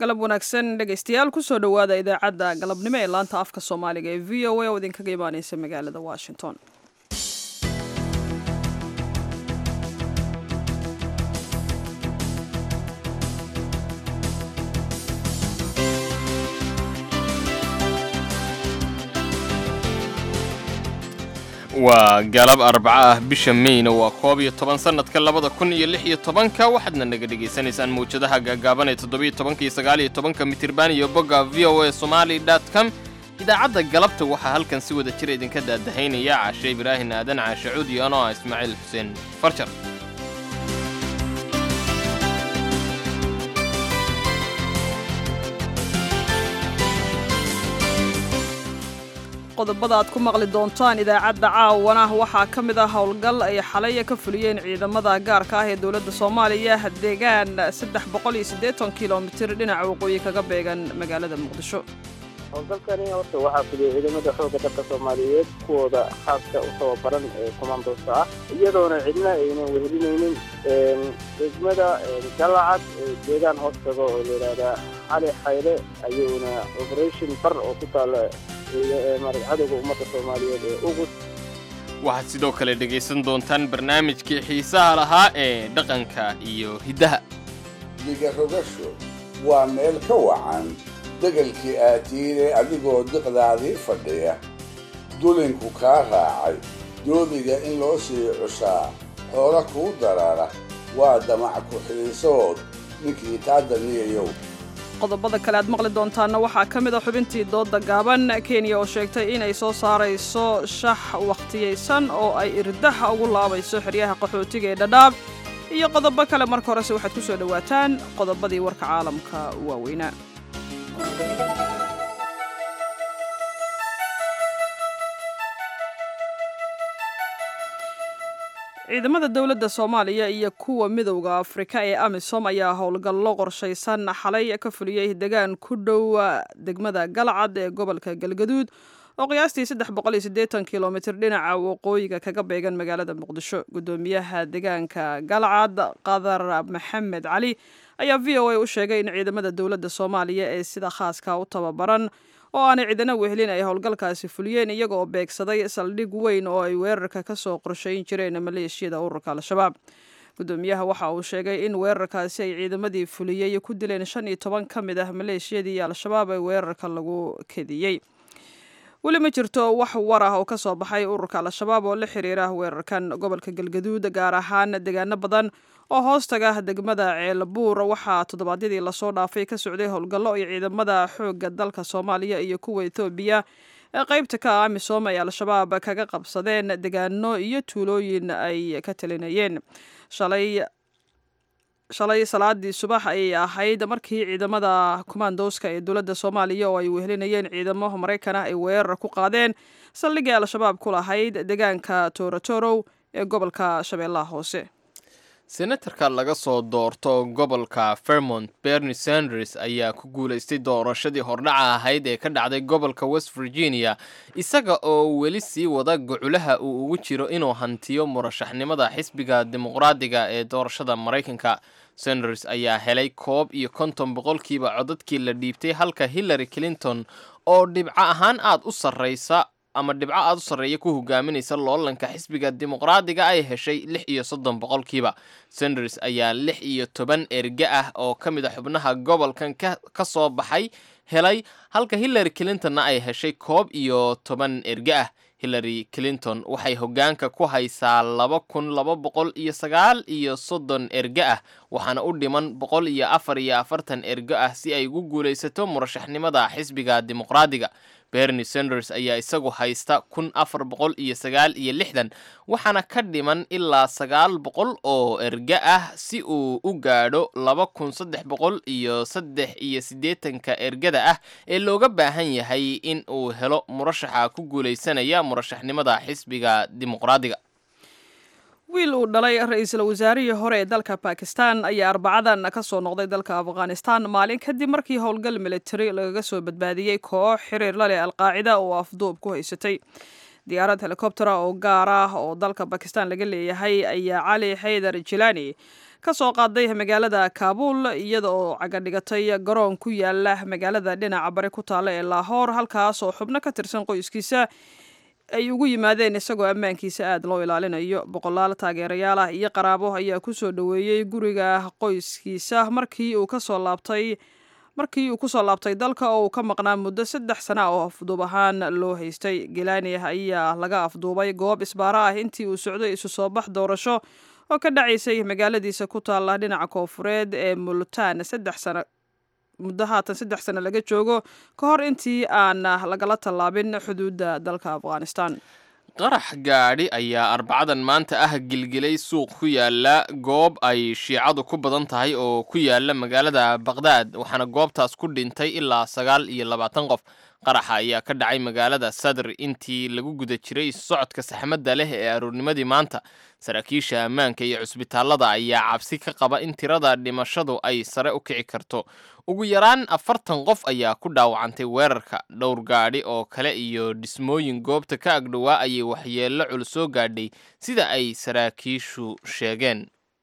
galab wanaagsan dhegaystayaal kusoo dhowaada idaacadda galabnimo ee laanta afka soomaaliga ee v o a oo idinkaga imaaneysa magaalada washington waa galab arbaco ah bisha meyna waa koob iyo toban sannadka labada kun iyo lix iyo tobanka waxaadna naga dhegaysanaysaan mawjadaha gaagaaban ee toddobiyo tobanka iyo sagaal iyo tobanka mitirban iyo bogga v o a somali dot com idaacadda galabta waxaa halkan si wada jira idinka daadahaynaya caashe ibraahin aadan caashe cuud iyo anoo ah ismaaciil xuseen farjar qodobada aad ku maqli doontaan idaacadda caawana waxaa ka mid ah howlgal ay xalaya ka fuliyeen ciidamada gaarka ah ee dowladda soomaaliya deegaan saddex boqol iyo siddeetan kilomitir dhinaca waqooyi kaga beegan magaalada muqdisho howlgalkani horta waxaa fuliyay ciidamada xoogga dalka soomaaliyeed kuwooda khaaska u tababaran ee commandosta ah iyadoona cidna aynan wehelinaynin degmada galacad deegaan hoos tago oo layidhaahdaa cali xayle ayuuna operation bar oo ku taala cadowga ummadda soomaaliyeed ee ugus waxaad sidoo kale dhegaysan doontaan barnaamijkii xiisaha lahaa ee dhaqanka iyo hiddaha digarogasho waa meel ka wacan degelkii aatiire adigoo diqdaadii fadhiya dulinku kaa raacay doobiga in loo sii cushaa xoolo kuu darara waa damac ku-xiisood ninkii taa daniyayow qodobada kale aad maqli doontaanna waxaa ka mid a xubintii doodda gaaban kenya oo sheegtay inay soo saarayso shax wakhtiyaysan oo ay irdaha ugu laabayso xeryaha qaxootiga ee dhadhaab iyo qodobo kale marka horese waxaad ku soo dhowaataan qodobadii warka caalamka waaweynaa ciidamada dowladda soomaaliya iyo kuwa midowda afrika ee amisom ayaa howlgallo qorshaysan xalay ka fuliyey degaan ku dhow degmada galcad ee gobolka galgaduud oo qiyaastii saddex boqol iyo siddeetan kilomitir dhinaca waqooyiga kaga beegan magaalada muqdisho guddoomiyaha deegaanka galcad qadar maxamed cali ayaa v o a u sheegay in ciidamada dowladda soomaaliya ee sida khaaska u tababaran oo aanay cidana wehelin ay howlgalkaasi fuliyeen iyaga oo beegsaday saldhig weyn oo ay weerarka ka soo qorshayn jireen maleeshiyada ururka al-shabaab guddoomiyaha waxa uu sheegay in weerarkaasi ay ciidamadii fuliyey ku dileen shan iyo toban ka mid ah maleeshiyadii al-shabaab ee weerarka lagu kediyey weli ma jirto wax war ah oo ka soo baxay ururka al-shabaab oo la xiriira weerarkan gobolka galgaduud gaar ahaan deegaano badan oo hoostaga degmada ceelbuur waxaa toddobaadyadii lasoo dhaafay ka socday howlgallo ay ciidamada xoogga dalka soomaaliya iyo kuwa etoobiya ee qaybta ka ah amisom ay al-shabaab kaga qabsadeen degaano iyo tuulooyin ay ka talinayeen shalay shalay salaadii subax ayay ahayd markii ciidamada kumaandooska ee dowladda soomaaliya oo ay wehelinayeen ciidamo maraykan ah ay weerar ku qaadeen saldhigii al-shabaab ku lahayd deegaanka torotorow ee gobolka shabeellaha hoose senatarka laga soo doorto gobolka vermont bernie sanders ayaa ku guulaystay doorashadii hordhaca ahayd ee ka dhacday gobolka west virginia isaga oo weli sii wada goculaha uu ugu jiro inuu hantiyo murashaxnimada xisbiga dimuqraadiga ee doorashada maraykanka sanders ayaa helay koob iyo konton boqolkiiba codadkii la dhiibtay halka hillary clinton oo dhibco ahaan aad u sarraysa ama dhibco aad u sarreeya ku hogaaminaysa loolanka xisbiga dimuqraadiga ay heshay lix iyo soddon boqolkiiba sanders ayaa lix iyo toban erge ah oo ka mid a xubnaha gobolkan ka soo baxay helay halka hillary clintonna ay heshay koob iyo toban erge ah hillary clinton waxay hoggaanka ku haysaa laba kun laba boqol iyo sagaal iyo soddon erge ah waxaana u dhiman boqol iyo afar iyo afartan erge ah si ay ugu guulaysato murashaxnimada xisbiga dimuqraadiga bernie sanders ayaa isagu haysta kun afar boqol iyo sagaal iyo lixdan waxaana ka dhiman ilaa sagaal boqol oo erge ah si uu u gaadho laba kun saddex boqol iyo saddex iyo siddeetanka ergada ah ee looga baahan yahay in uu helo murashaxa ku guulaysanaya murashaxnimada xisbiga dimuqraadiga wiil uu dhalay ra-iisul wasaarihii hore ee dalka bakistan ayaa arbacadan ka soo noqday dalka afghanistan maalin kadib markii howlgal militari lagaga soo badbaadiyey koox xiriir la leh alqaacida oo afduub ku haysatay diyaarad helikobtera oo gaar ah oo dalka bakistan laga leeyahay ayaa cali xaydar jilani ka soo qaaday magaalada kaabul iyada oo cagadhigatay garoon ku yaala magaalada dhinaca bari ku taalla ee laahoor halkaas oo xubno ka tirsan qoyskiisa ay ugu yimaadeen isagoo ammaankiisa aada loo ilaalinayo boqolaal taageerayaal ah iyo qaraabo ayaa kusoo dhoweeyey guriga qoyskiisa markii uu kasoo laabtay markii uu kusoo laabtay dalka oo uu ka maqnaa muddo saddex sana oo afduub ahaan loo haystay gelani ayaa laga afduubay goob isbaaro ah intii uu socday isu soo bax doorasho oo ka dhacaysay magaaladiisa ku taalla dhinaca koofureed ee multaan saddex sano muddo haatan saddex sano laga joogo ka hor intii aan lagala tallaabin xuduudda dalka afghanistan qarax gaadhi ayaa arbacadan maanta ah gilgilay suuq ku yaala goob ay shiicadu ku badan tahay oo ku yaala magaalada baqdaad waxaana goobtaas ku dhintay ilaa sagaal iyo labaatan qof qaraxa ayaa ka dhacay magaalada sadr intii lagu guda jiray socodka saxmadda leh ee aroornimadii maanta saraakiisha ammaanka iyo cusbitaallada ayaa cabsi ka qaba in tirada dhimashadu ay sare u kici karto ugu yaraan afartan qof ayaa ku dhaawacantay weerarka dhowr gaadhi oo kale iyo dhismooyin goobta ka agdhowaa ayay waxyeello culus soo gaadhay sida ay saraakiishu sheegeen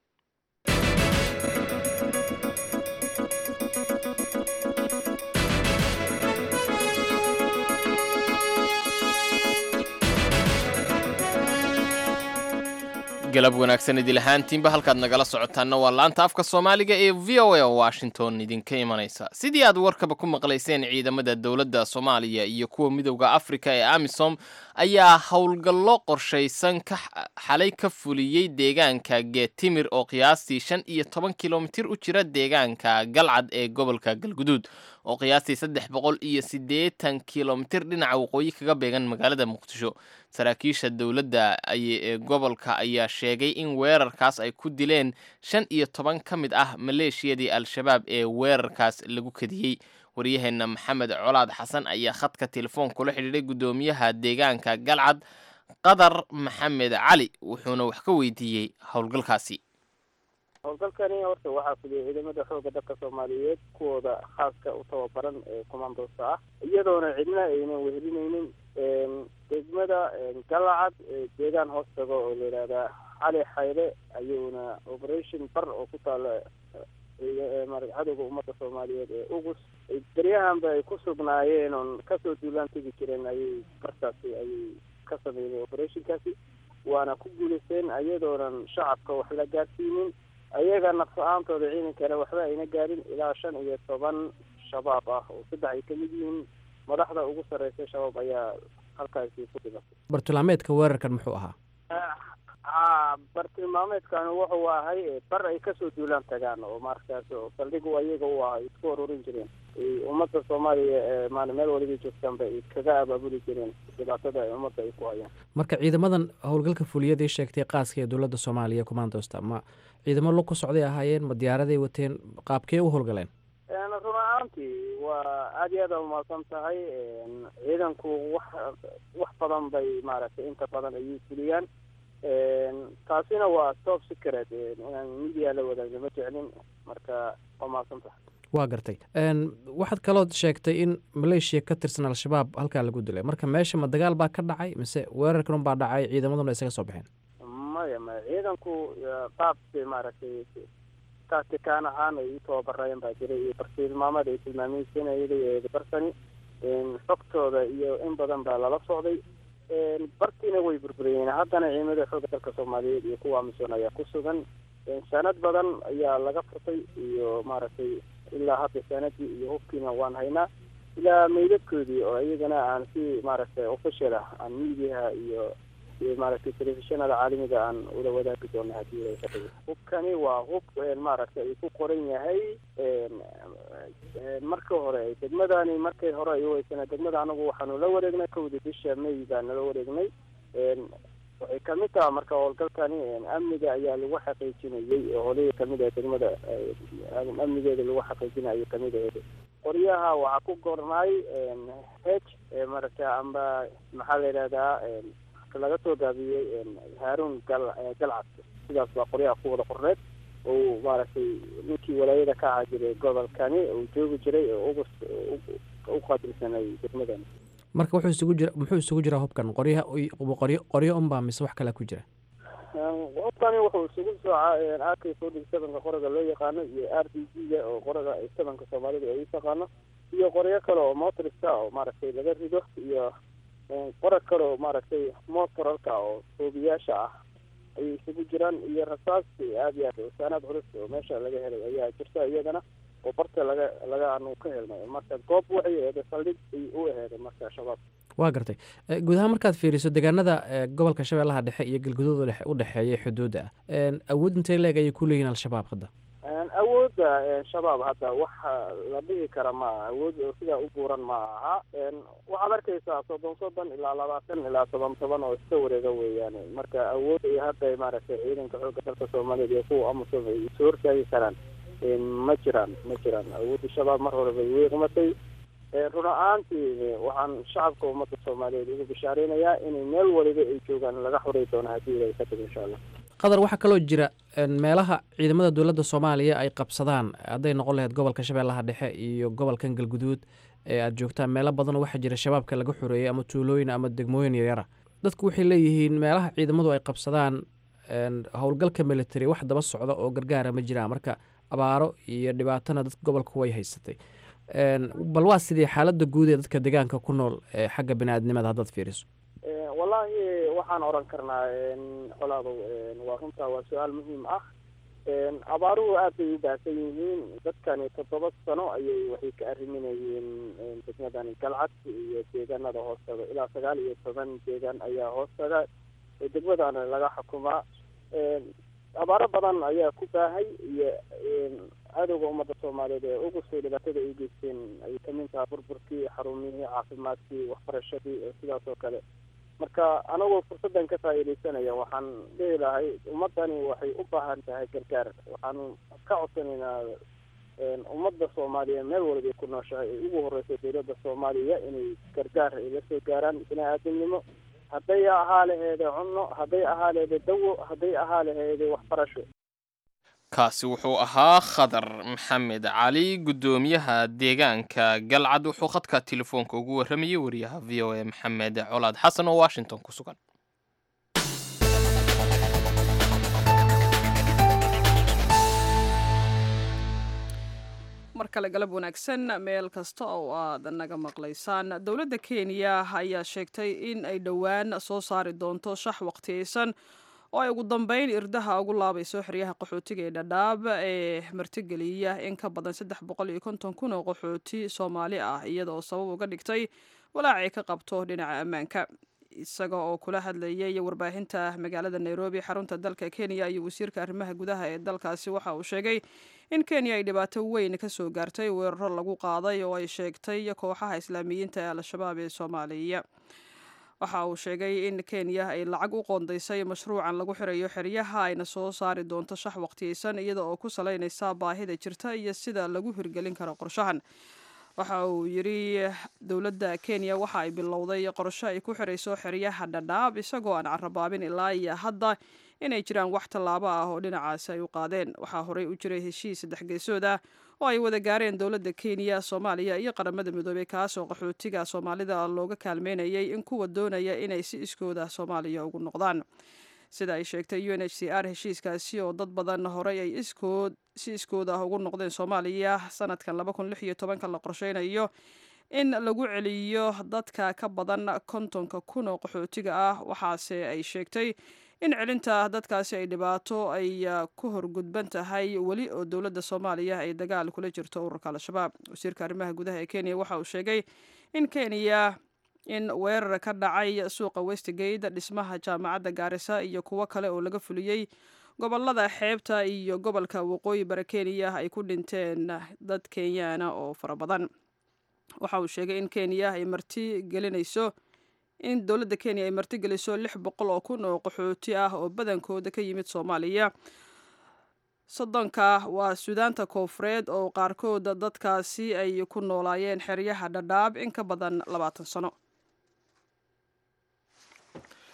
galab wanaagsan idil ahaantiinba halkaad nagala socotaanna waa laanta afka soomaaliga ee v o a washington idinka imanaysa sidii aad warkaba ku maqlayseen ciidamada dowladda soomaaliya iyo kuwa midowda afrika ee amisom ayaa howlgallo qorshaysan ka xalay ka fuliyey deegaanka geetimir oo qiyaastii shan iyo toban kilomitir u jira deegaanka galcad ee gobolka galguduud oo qiyaastii saddex boqol iyo siddeetan kilomitir dhinaca waqooyi kaga beegan magaalada muqdisho saraakiisha dowladda ee gobolka ayaa sheegay in weerarkaas ay ku dileen shan iyo toban ka mid ah maleeshiyadii al-shabaab ee weerarkaas lagu kadiyey waryaheena maxamed colaad xasan ayaa khadka telefoon kula xidhiidhay guddoomiyaha deegaanka galcad qadar maxamed cali wuxuuna wax ka weydiiyey howlgalkaasi howlgalkani horta waxaa fuliyay ciidamada xooga dalka soomaaliyeed kuwooda khaaska u tababaran ee commandosta ah iyadoona cidna aynan wehelinaynin degmada galacad deegaan hoos tago oo la yidhaahdaa cali xayle ayuuna operation bar oo ku taala cadowga ummadda soomaaliyeed ee ugus beryahanba ay ku sugnaayeen oon kasoo duulaan tegi jireen ayay bartaasi ayay ka sameeyeen operationkaasi waana ku guulaysteen iyadoonan shacabka wax la gaarsiinin ayaga naf a-aantooda ciidankana waxba ayna gaarin ilaa shan iyo toban shabaab ah oo saddex ay ka mid yihiin madaxda ugu sarreysa shabaab ayaa halkaasi ku dhibatay bartilmaameedka weerarkan muxuu ahaa a bartilmaameedkan wuxuu ahay bar ay kasoo duulaan tagaan oo markaas saldhigu ayaga u ah ay isku ururin jireen ummadda soomaaliya maan meel waliba joogtaanba ay kaga abaabuli jireen dhibaatada ay ummadda ay ku hayaan marka ciidamadan howlgalka fuliyadii sheegtay qaaska ee dowladda soomaaliya commandosta ma ciidamo lug ku socday ahaayeen ma diyaaraday wateen qaabkee u howlgaleen run ahaantii waa aada iyo aada umahadsan tahay ciidanku wax wax badan bay maaragtay inta badan ayay fuliyaan taasina waa top secret inaan media la wadaagno ma jeclin marka waa mahadsan tahay waa gartay waxaad kaloo sheegtay in maleeshiya ka tirsan al-shabaab halkaa lagu dilay marka meesha ma dagaal baa ka dhacay mise weerarkan un baa dhacay ciidamaduna isaga soo baxeen maya maya ciidanku qaabka maaragtay taatikaan ahaan ay u tababareen baa jiray iyo bartilmaamada ay tilmaameysanayay barsani xogtooda iyo in badan baa lala socday bartiina way burburiyeen haddana ciidamada xooga dalka soomaaliyeed iyo kuwa amisom ayaa ku sugan sanad badan ayaa laga furtay iyo maaragtay ilaa hadda sanadii iyo hubkiina waan haynaa ilaa meydadkoodii oo iyagana aan si maaragtay official ah aan miidiyaha iyo iyo maaragtay telefishinada caalamiga aan ula wadaagi doono hadii ay ka dhigo hubkani waa hub maaragtay ay ku qoran yahay marka hore degmadani markay hore ay uweysana degmada anagu waxaanu la wareegnay kowdii bisha may baanu la wareegnay waxay kamid taha marka howlgalkani amniga ayaa lagu xaqiijinayay oo holihi kamid ah degmada amnigeeda lagu xaqiijinay ayay kamid ahayd qoryaha waxaa ku gornaay h maaragtay amba maxaa la yidhahdaa laga soo gaabiyey haaruun gal galcad sidaas baa qoryaha ku wada qorneed oo maaragtay ninkii walaayada ka ahaa jiray gobolkani uu joogi jiray oo ugus u qaabilsanay degmadani marka wuxuu isugu jira muxuu isugu jiraa hubkan qoryaha qoryo qoryo unbaa mise wax kalea ku jira hubkani wuxuu isugu soocaa ak forty sevenka qoriga loo yaqaano iyo r d g ga oo qoriga sevenka soomaalida ay u taqaano iyo qoryo kale oo motoriska oo maaragtay laga rido iyo qorag kale oo maaragtay motoralka oo soobiyaasha ah ayay isugu jiraan iyo rasaas aada iyo aad saanaad culus oo meesha laga helay ayaa jirta iyadana oo barta laga laga anu ka helnay marka goob waxay aheeday saldhig ay u aheeday marka shabaab waa gartay guud ahaan markaad fiiriso deegaanada gobolka shabeellaha dhexe iyo galguduud u dhexeeya xuduudda ah awood intay leeg ayay ku leeyihin al-shabaab hadda awoodda shabaab hadda waxa la dhihi kara ma aha awood oo sidaa u buuran ma aha waxaad arkaysaa soddon soddon ilaa labaatan ilaa toban toban oo iska wareega weeyaan marka awood ay hadda maaragtay ciidanka xoogga dalka soomaaliyeed iyo kuwa amasom ay isu hortaagi karaan ma jiraan ma jiraan awoodda shabaab mar hore bay weeqmatay run a-aantii waxaan shacabka ummadda soomaaliyeed ugu bishaareynaya inay meel waliba ay joogaan laga xoray doono haddii ilahay ka tago insha allah qadar waxaa kaloo jira meelaha ciidamada dowladda soomaaliya ay qabsadaan hadday noqon lahayd gobolka shabeellaha dhexe iyo gobolkan galguduud ee aada joogtaan meelo badanoo waxaa jira shabaabka laga xoreeyey ama tuulooyin ama degmooyin yaryara dadku waxay leeyihiin meelaha ciidamadu ay qabsadaan howlgalka military wax daba socda oo gargaara ma jiraan marka abaaro iyo dhibaatona dad gobolku way haysatay bal waa sidii xaaladda guud ee dadka deegaanka ku nool xagga bini-aadnimada haddaad fiiriso wallaahi waxaan oran karnaa colaadow waa runtaa waa su-aal muhiim ah abaaruhu aad bay u baahsan yihiin dadkani toddoba sano ayay waxay ka arriminayeen degmadani galcad iyo deegaanada hoostaga ilaa sagaal iyo toban deegaan ayaa hoostaga degmadana laga xukumaa abaaro badan ayaa ku baahay iyo cadowga ummadda soomaaliyeed ee ugu soo dhibaatada ay geysteen ay kamid tahay burburkii xarumihii caafimaadkii waxbarashadii sidaas oo kale marka anagoo fursaddan ka faa'iidaysanaya waxaan dhihi lahay ummaddani waxay u baahan tahay gargaar waxaanu ka codsanaynaa ummadda soomaaliya meel walba ay ku nooshahay ay ugu horeyso dowladda soomaaliya inay gargaar ay la soo gaaraan bini aadamnimo hadday ahaa laheede cunno hadday ahaa laheede dawo hadday ahaa laheede waxbarasho kaasi wuxuu ahaa khadar maxamed cali guddoomiyaha deegaanka galcad wuxuu khadka telefoonka ugu warramayay wariyaha v o a maxamed colaad xasan oo washington ku sugan mar kale galab wanaagsan meel kasta oo aad naga maqlaysaan dowladda kenya ayaa sheegtay in ay dhowaan soo saari doonto shax waqtiyeysan oo ay ugu dambeyn irdaha ugu laabayso xeryaha qaxootiga ee dhadhaab ee martigeliya in ka badan saddex boqol iyo konton kun oo qaxooti soomaali ah iyada oo sabab uga dhigtay walaacay ka qabto dhinaca ammaanka isaga oo kula hadlayay warbaahinta magaalada nairobi xarunta dalka kenya iyo wasiirka arrimaha gudaha ee dalkaasi waxa uu sheegay in kenya ay dhibaato weyn ka soo gaartay weeraro lagu qaaday oo ay sheegtay kooxaha islaamiyiinta ee al-shabaab ee soomaaliya waxa uu sheegay in kenya ay lacag u qoondaysay mashruucan lagu xirayo xeryaha ayna soo saari doonto shax waqtiyeysan iyada oo ku salaynaysa baahida jirta iyo sida lagu hirgelin karo qorshahan waxa uu yidhi dowladda kenya waxa ay bilowday qorsho ay ku xirayso xeryaha dhadhaab isagoo aan carabaabin ilaa iyo hadda inay jiraan wax tallaabo ah oo dhinacaasi ay u qaadeen waxaa horey u jiray heshiis saddex geesood ah oo ay wada gaareen dowladda kenya soomaaliya iyo qaramada midoobey kaasoo qaxootiga soomaalida looga kaalmeynayay in kuwa doonaya inay si iskooda soomaaliya ugu noqdaan sida ay sheegtay u n h c r heshiiskaasi oo dad badan horey ay iskood si iskood ah ugu noqdeen soomaaliya sanadkan laba kun lix iyo tobanka la qorsheynayo in lagu celiyo dadka ka badan kontonka kun oo qaxootiga ah waxaase ay sheegtay in celinta dadkaasi ay dhibaato ay ku horgudban tahay weli oo dowladda soomaaliya ay dagaal kula jirto ururka al-shabaab wasiirka arrimaha gudaha ee kenya waxa uu sheegay in kenya in weerar ka dhacay suuqa westgate dhismaha jaamacadda gaarisa iyo kuwo kale oo laga fuliyey gobolada xeebta iyo gobolka waqooyi bara kenya ay ku dhinteen dad kenyaana oo fara badan waxa uu sheegay in kenya ay marti gelinayso in dowladda kenya ay martigeliso lix boqol oo kun oo qaxooti ah oo badankooda ka yimid soomaaliya soddonka waa suudaanta koofureed oo qaarkood dadkaasi ay ku noolaayeen xeryaha dhadhaab in ka badan labaatan sano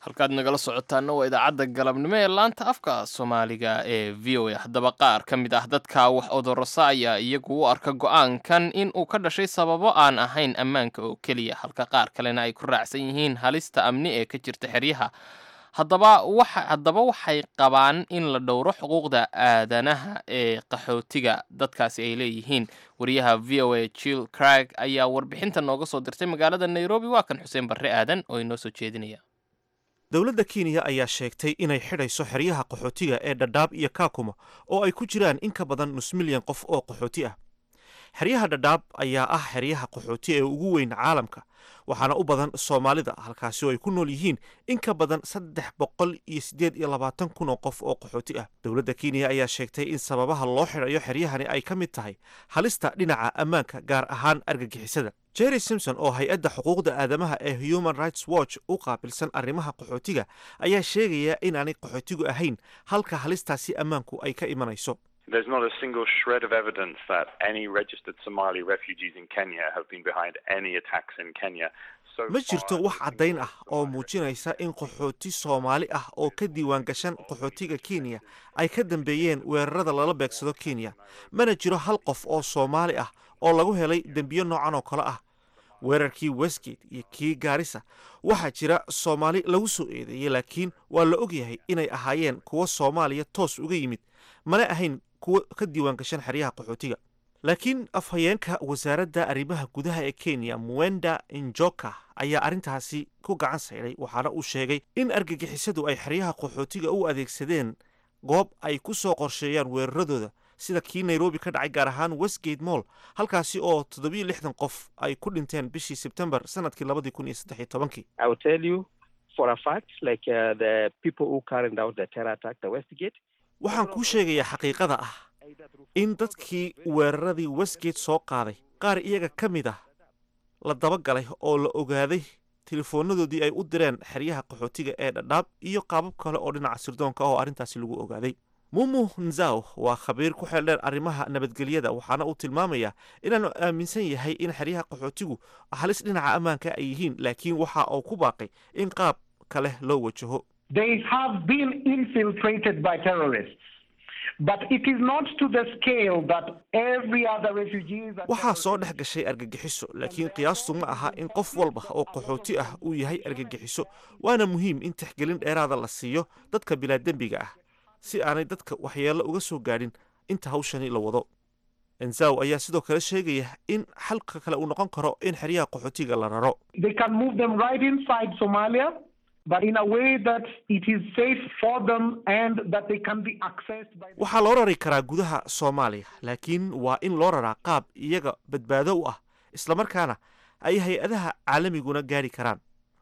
halkaad nagala socotaana waa idaacadda galabnimo ee laanta afka soomaaliga ee v o a haddaba qaar ka mid ah dadka wax odorosa ayaa iyagu u arka go-aankan in uu ka dhashay sababo aan ahayn ammaanka oo keliya halka qaar kalena ay ku raacsan yihiin halista amni ee ka jirta xeryaha haddaba waxa haddaba waxay qabaan in la dhowro xuquuqda aadanaha ee qaxootiga dadkaasi ay leeyihiin wariyaha v o a jill crag ayaa warbixinta nooga soo dirtay magaalada nairobi waa kan xuseen barre aadan oo inoo soo jeedinaya dowladda kenya ayaa sheegtay inay xidhayso xeryaha qaxootiga ee dhadhaab iyo kaakuma oo ay ku jiraan in ka badan nus milyan qof oo qaxooti ah xeryaha dhadhaab ayaa ah xeryaha qaxooti ee ugu weyn caalamka waxaana u badan soomaalida halkaasi oo ay ku nool yihiin in ka badan saddex boqol iyo siddeed iyo labaatan kun oo qof oo qaxooti ah dowladda kenya ayaa sheegtay in sababaha loo xidhayo xeryahani ay ka mid tahay halista dhinaca ammaanka gaar ahaan argagixisada jerry simpson oo hay-adda xuquuqda aadamaha ee human rights watch u qaabilsan arrimaha qaxootiga ayaa sheegaya inaanay qaxootigu ahayn halka halistaasi ammaanku ay ka imanayso There's not a single shred of evidence that any registered Somali refugees in Kenya have been behind any attacks in Kenya. So ma jirto far, wax caddayn ah oo muujinaysa in qaxooti soomaali ah oo ka diiwaan gashan qaxootiga kenya ay ka dambeeyeen weerarada lala beegsado kenya mana jiro hal qof oo soomaali ah oo lagu helay dembiyo noocan oo kale ah weerarkii westgate iyo kii gaarisa waxaa jira soomaali lagu soo eedeeyey laakiin waa la ogyahay inay ahaayeen kuwo soomaaliya toos uga yimid mana ahayn kuwo ka diiwaan gashan xeryaha qaxootiga laakiin afhayeenka wasaaradda arrimaha gudaha ee kenya muwenda injoka ayaa arrintaasi ku gacan sayday waxaana uu sheegay in argagixisadu ay xeryaha qaxootiga u adeegsadeen goob ay ku soo qorsheeyaan weeraradooda sida kii nairobi ka dhacay gaar ahaan westgate moll halkaasi oo toddobiyo lixdan qof ay ku dhinteen bishii sebtembar sanadkii labadii kun iyo saddex iyo tobankii I will tell you for a fact, like uh, the people who carried out the terror attack, the Westgate, waxaan kuu sheegayaa xaqiiqada ah in dadkii weeraradii westgate soo qaaday qaar iyaga ka mid ah la dabagalay oo la ogaaday telefoonadoodii ay u direen xeryaha qaxootiga ee dhadhaab iyo qaabab kale oo dhinaca sirdoonka ah oo arrintaasi lagu ogaaday mumu nzaw waa khabiir ku xeeldheer arrimaha nabadgelyada waxaana uu tilmaamayaa inaanu aaminsan yahay in xeryaha qaxootigu halis dhinaca ammaanka ay yihiin laakiin waxa uu ku baaqay in qaab kale loo wajaho They have been infiltrated by terrorists. But it is not to the scale that every other refugee that waxaa soo dhex gashay argagixiso laakiin qiyaastu ma aha in qof walba oo qaxooti ah uu yahay argagixiso waana muhiim in tixgelin dheeraada la siiyo dadka bilaadembiga ah si aanay dadka waxyeello uga soo gaadhin inta hawshani la wado enzaw ayaa sidoo kale sheegaya in xalka kale uu noqon karo in xeryaha qaxootiga la raro they can move them right inside Somalia, but in a way that it is safe for them and that they can be accessed by the waxaa loo rari karaa gudaha soomaaliya laakiin waa in loo raraa qaab iyaga badbaado u ah islamarkaana ay hay-adaha caalamiguna gaari karaan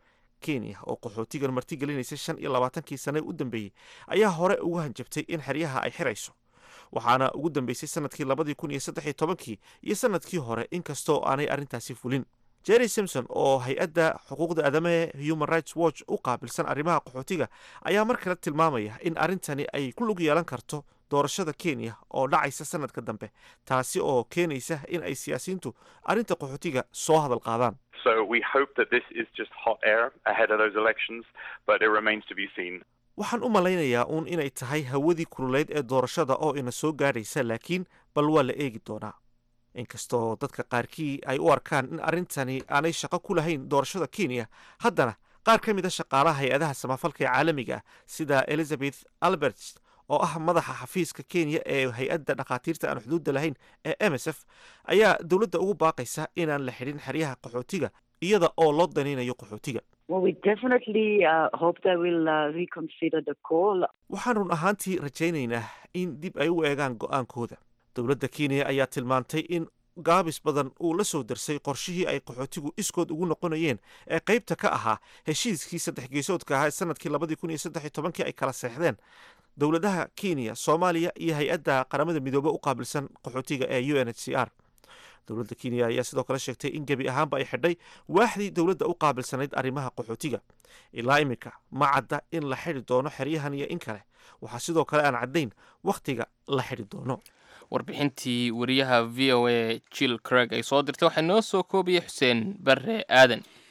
kenya oo qaxootigan martigelinaysa shan iyo labaatankii sane u dambeeyey ayaa hore uga hanjabtay in xeryaha ay xirayso waxaana ugu dambeysay sanadkii labadii kun iyo saddex iyo tobankii iyo sanadkii hore inkastoo aanay arrintaasi fulin jerry simpson oo hay-adda xuquuqda aadamaha human rights watch u qaabilsan arrimaha qaxootiga ayaa mar kale tilmaamaya in arrintani ay ku lug yeelan karto doorashada kenya oo dhacaysa sanadka dambe taasi oo keenaysa in ay siyaasiyiintu arrinta qaxootiga soo hadal qaadaan So we hope that this is just hot air ahead of those elections, but it remains to be seen. waxaan u malaynayaa uun inay tahay hawadii kululeyd ee doorashada oo ina soo gaadhaysa laakiin bal waa la eegi doonaa inkastoo dadka qaarkii ay u arkaan in arrintani aanay shaqo ku lahayn doorashada kenya haddana qaar ka mid a shaqaalaha hay-adaha samafalka ee caalamiga ah sida elizabeth alberts oo ah madaxa xafiiska kenya ee hay-adda dhakhaatiirta aan xuduudda lahayn ee m s f ayaa dowladda ugu baaqaysa inaan la xidhin xeryaha qaxootiga iyada oo loo danaynayo qaxootiga Well, we definitely uh, hope they will uh, reconsider the call. waxaan run ahaantii rajaynaynaa in dib ay u eegaan go'aankooda dowladda kenya ayaa tilmaantay in gaabis badan uu la soo darsay qorshihii ay qaxootigu iskood ugu noqonayeen ee qaybta ka ahaa heshiiskii saddex geesoodka ahaa ee sanadkii labadii kun iyo saddex iyo tobankii ay kala seexdeen dowladaha kenya soomaaliya iyo hay-adda qaramada midoobe u qaabilsan qaxootiga ee u n h c r dowladda kenya ayaa sidoo kale sheegtay in gebi ahaanba ay xidhay waaxdii dowladda u qaabilsanayd arrimaha qaxootiga ilaa iminka ma cadda in la xidhi doono xeryahan iyo in kale waxaa sidoo kale aan caddayn wakhtiga la xidhi doono warbixintii wariyaha v o a jill creg ay soo dirtay waxaa noo soo koobiyey xuseen barre aadan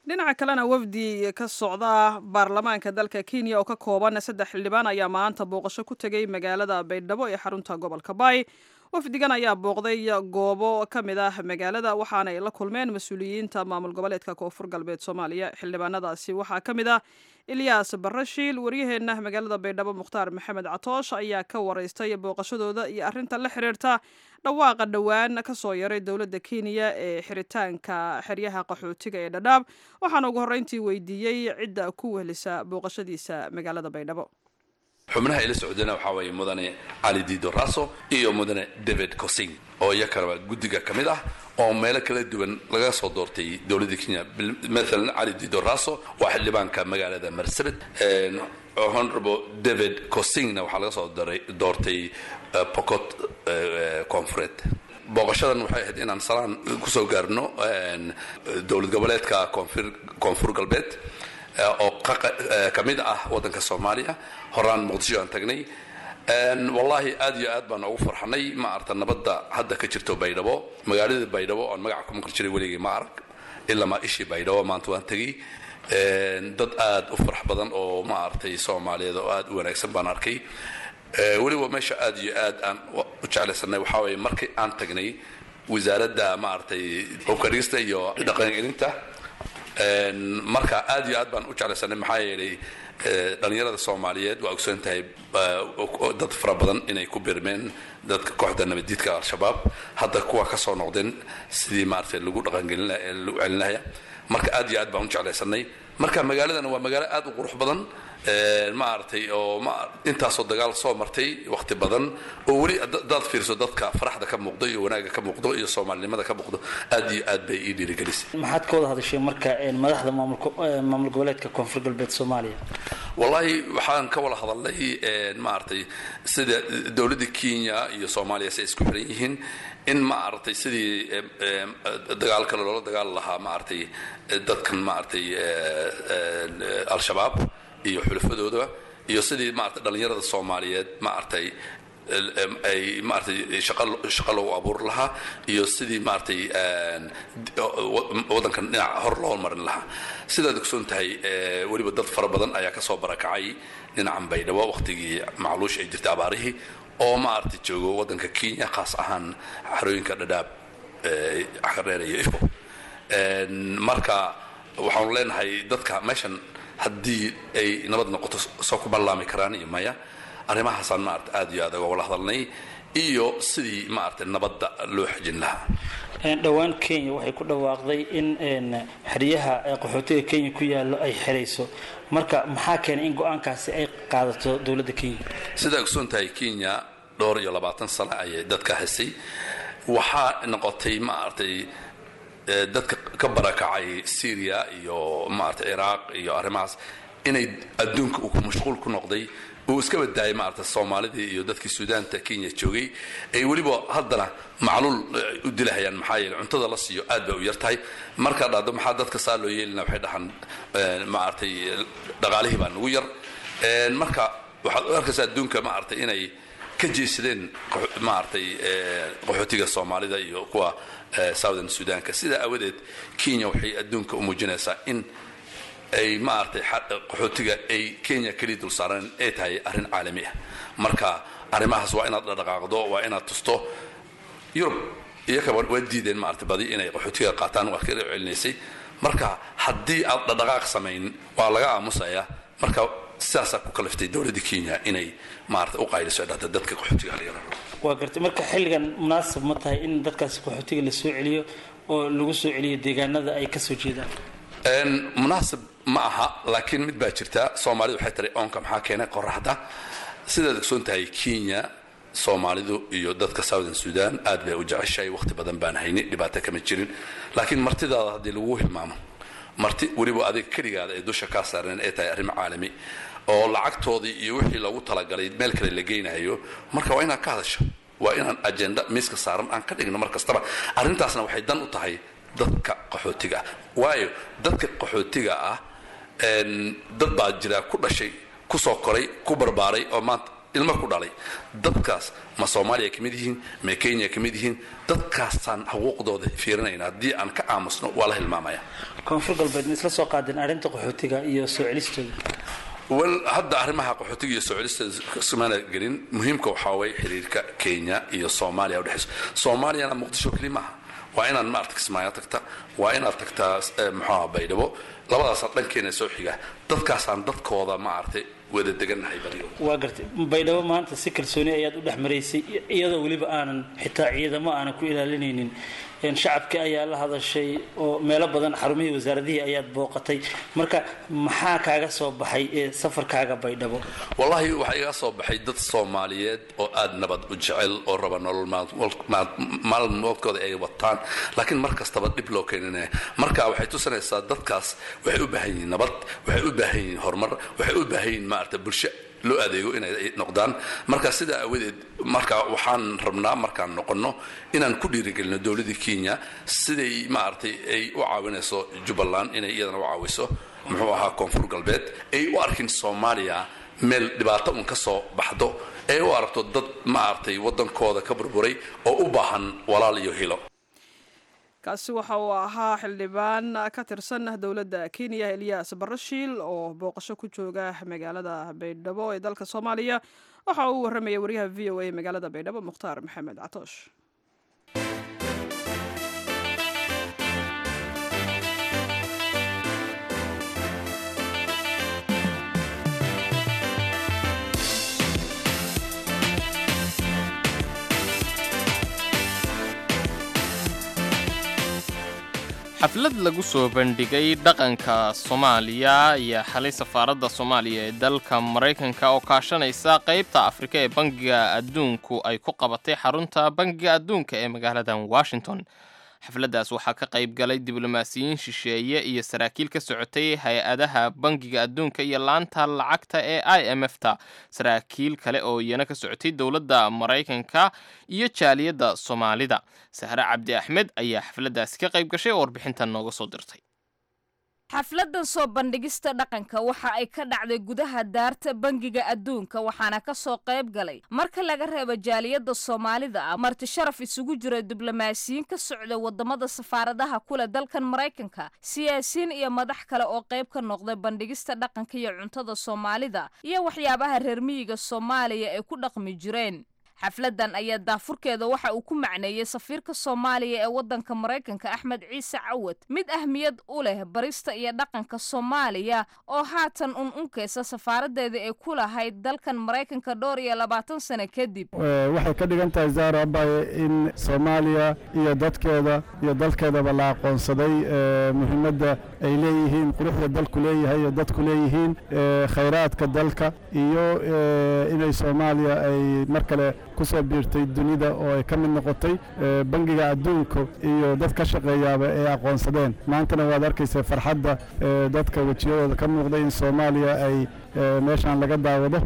dhinaca kalena wafdi ka socda baarlamaanka dalka kenya oo ka kooban saddex xildhibaan ayaa maanta booqasho ku tegay magaalada baydhabo ee xarunta gobolka baay wafdigan ayaa booqday goobo ka mid ah magaalada waxaana ay la kulmeen mas-uuliyiinta maamul goboleedka koonfur galbeed soomaaliya xildhibaanadaasi waxaa ka mid ah ilyaas barashiil waryaheenna magaalada baydhabo mukhtaar maxamed catoosh ayaa ka waraystay booqashadooda iyo arrinta la xiriirta dhawaaqa dhowaan ka soo yaray dowladda kenya ee xiritaanka xeryaha qaxootiga ee dhadhaab waxaana ugu horreyntii weydiiyey cidda ku wehlisa booqashadiisa magaalada baydhabo xubnaha ila socdana waxaa weeye mudane cali dido raso iyo mudane david cosing oo iyakanaba guddiga ka mid ah oo meelo kala duwan laga soo doortay dowladda kenya maalan cali dido raso waa xildhibaanka magaalada marsabit honorable david cosingna waxaa laga soo doortay pocot confureed booqashadan waxay ahayd inaan salaan kusoo gaarno dowlad goboleedka koonfur galbeed oo ka mid ah waddanka soomaaliya horaan muqdisho aan tagnay wallaahi aad iyo aad baan ugu farxanay ma arta nabadda hadda ka jirto baydhabo magaalada baydhabo oon magaca ku maqli jiray weligay ma arag ilaa maa ishii baydhabo maanta waan tegey dad aad u farax badan oo ma aragtay soomaaliyeed oo aad u wanaagsan baan arkay weliba meesha aad iyo aad aan u jeclaysanay waxaa weeye markii aan tagnay wasaaradda ma aragtay hubkadhigista iyo dhaqan gelinta marka aad iyo aad baan u jeclaysanay maxaa yeelay dhalinyarada soomaaliyeed waa ogsoon tahay dad fara badan inay ku birmeen dadka kooxda nabadiidka al-shabaab hadda kuwa ka soo noqdeen sidii maaragtay lagu dhaqangelin lagu celinaya marka aad iyo aad baan u jeclaysanay marka magaaladana waa magaalo aad u qurux badan maaragtay oo intaasoo dagaal soo martay waqti badan oo weli daad fiirso dadka faraxda ka muuqdo iyo wanaagga ka muuqdo iyo soomaalinimada ka muuqdo aad iyo aad bay ii dhiirigelisay maxaad ka wada hadashay marka madaxda maamul goboleedka koonfur galbeed soomaaliya wallaahi waxaan ka wada hadalnay maaragtay sida dowladda kenya iyo soomaaliya si ay isku xiran yihiin in maaragtay sidii dagaal kale loola dagaali lahaa maaragtay dadkan maaragtay al-shabaab iyo xulafadooda iyo sidii maarata dhalinyarada soomaaliyeed maaragtay ay maaragtay shaqo loogu abuuri lahaa iyo sidii maaragtay waddankan dhinac hor loo marin lahaa sidaad ogsoon tahay weliba dad fara badan ayaa ka soo barakacay dhinacan baydhabo waqtigii macluush ay jirtay abaarihii oo maaragtay joogo waddanka kenya khaas ahaan xarooyinka dhadhaab xareer iyo ifo marka waxaanu leenahay dadka meeshan haddii ay nabad noqoto soo ku ballaami karaan iyo maya arrimahaasaan maarata aad iyo aad uga wala hadalnay iyo sidii maarata nabadda loo xejin lahaa dhowaan kenya waxay ku dhawaaqday in xeryaha qaxootiga kenya ku yaallo ay xerayso marka maxaa keenay in go-aankaasi ay qaadato dowladda kenya sidaa ogsoon tahay kenya dhowr iyo labaatan sano ayay dadka haysay waxaa noqotay maaragtay dadka ka barakacay syria iyo maarata ciraaq iyo arrimahaas inay adduunka uu mashquul ku noqday uu iska badaayay maarata soomaalidii iyo dadkii suudaanta kenya joogay ay weliba haddana macluul u dilahayaan maxaa yeele cuntada la siiyo aad bay u yar tahay markaa dhahdo maxaa dadka saa loo yeelina waxay dhahaan maaragtay dhaqaalihii baa nagu yar marka waxaad u arkaysaa adduunka maaragtay inay ka jeesadeen maaragtay qaxootiga soomaalida iyo kuwa southern sudanka sidaa aawadeed kenya waxay adduunka u muujinaysaa in ay maaragtay qaxootiga ay kenya keliya dul saareen ay tahay arrin caalami ah marka arrimahaas waa inaad dhaqaaqdo waa inaad tusto yurub iyakaba waa diideen maaragtay badi inay qaxootiga qaataan waa kala celinaysay marka haddii aad dhaqdhaqaaq samayn waa laga aamusayaa marka sidaasaa ku kaliftay dowladda kenya inay maarata u qayliso dhata dadka qaxootiga halyara waa gartay marka xilligan munaasab ma tahay in dadkaasi qaxootiga la soo celiyo oo lagu soo celiyo deegaanada ay ka soo jeedaan munaasab ma aha laakiin mid baa jirta soomaalidu waxay tiri oonka maxaa keenay qoraxda sidaad ogsoon tahay kenya soomaalidu iyo dadka southern sudan aad bay u jeceshahay waqti badan baan hayni dhibaato kama jirin laakiin martidaada haddii lagu hilmaamo marti weliba adiga keligaada ay dusha kaa saareen ay tahay arrin caalami oo lacagtoodii iyo wixii loogu talagalay meel kale la geynayo marka waa inaad ka hadasho waa inaan ajenda miiska saaran aan ka dhigno mar kastaba arrintaasna waxay dan u tahay dadka qaxootiga ah waayo dadka qaxootiga ah dad baa jira ku dhashay kusoo koray ku barbaaray oo maanta ilmo ku dhalay dadkaas ma soomaaliya ka mid yihiin ma kenya ka mid yihiin dadkaasaan xuquuqdooda fiirinayna haddii aan ka aamusno waa la hilmaamaya koonfur galbeed ma isla soo qaadeen arrinta qaxootiga iyo soo celistooda wel hadda arrimaha qaxootiga iyo soo celista ismaana gelin muhiimka waxaa waye xiriirka kenya iyo soomaaliya udhexayso soomaaliyana muqdisho keli maaha waa inaad maarata kismaayo tagta waa inaad tagtaa muxuaha baydhabo labadaasaa dhankeena soo xiga dadkaasaan dadkooda maaragtay wada degannahay badigo waa gartay baydhabo maanta si kalsooni ayaad u dhex maraysay iyadoo weliba aanan xitaa ciidamo aanan ku ilaalinaynin shacabkii ayaa la hadashay oo meelo badan xarumihii wasaaradihii ayaad booqatay marka maxaa kaaga soo baxay ee safarkaaga baydhabo wallaahi waxaa iga soo baxay dad soomaaliyeed oo aada nabad u jecel oo raba nolol maalmoodkooda ay wataan laakiin mar kastaba dhib loo keeninaya marka waxay tusinaysaa dadkaas waxay u baahan yihiin nabad waxay u baahan yihiin horumar waxay u baahan yihiin maarata bulsho loo adeego inay noqdaan marka sidaa aawadeed marka waxaan rabnaa markaan noqonno inaan ku dhiirigelino dowladda kenya siday maaragtay ay u caawinayso jubbaland inay iyadana u caawiso muxuu ahaa koonfur galbeed ay u arkin soomaaliya meel dhibaato un ka soo baxdo ay u aragto dad maaragtay waddankooda ka burburay oo u baahan walaal iyo hilo kaasi waxa uu ahaa xildhibaan ka tirsan dowladda kenya eliyas barashiil oo booqasho ku jooga magaalada baydhabo ee dalka soomaaliya waxa uu warramaya wariyaha v o a magaalada baydhabo mukhtaar maxamed catoosh xaflad lagu soo bandhigay dhaqanka soomaaliya ayaa xalay safaaradda soomaaliya ee dalka maraykanka oo kaashanaysa qaybta afrika ee bangiga adduunku ay ku qabatay xarunta bangiga adduunka ee magaaladan washington xafladdaas waxaa ka qayb galay diblomaasiyiin shisheeye iyo saraakiil ka socotay hay-adaha bangiga adduunka iyo laanta lacagta ee i m f ta saraakiil kale oo iyana ka socotay dowladda maraykanka iyo jaaliyadda soomaalida sahre cabdi axmed ayaa xafladdaasi ka qayb gashay oo warbixintan nooga soo dirtay xafladan soo bandhigista dhaqanka waxa ay ka dhacday gudaha daarta bangiga adduunka waxaana ka soo qayb galay marka laga reebo jaaliyadda soomaalida ah marti sharaf isugu jira diblomaasiyiin ka socda wadamada safaaradaha kule dalkan maraykanka siyaasiyiin iyo madax kale oo qayb ka noqday bandhigista dhaqanka iyo cuntada soomaalida iyo waxyaabaha reer miyiga soomaaliya ay ku dhaqmi jireen xafladan ayaa daafurkeeda waxa uu ku macneeyey safiirka soomaaliya ee waddanka maraykanka axmed ciise cawad mid ahmiyad u leh barista iyo dhaqanka soomaaliya oo haatan un unkeysa safaaradeeda ay ku lahayd dalkan maraykanka dhowr iyo labaatan sano kadib waxay ka dhigan tahay zaara abaye in soomaaliya iyo dadkeeda iyo dalkeedaba la aqoonsaday muhiimadda ay leeyihiin quruxda dalku leeyahay iyo dadku leeyihiin khayraadka dalka iyo inay soomaaliya ay mar kale kusoo biirtay dunida oo ay ka mid noqotay bangiga adduunka iyo dad ka shaqeeyaaba ay aqoonsadeen maantana waad arkaysa farxadda dadka wejiyadooda ka muuqday in soomaaliya ay meeshaan laga daawado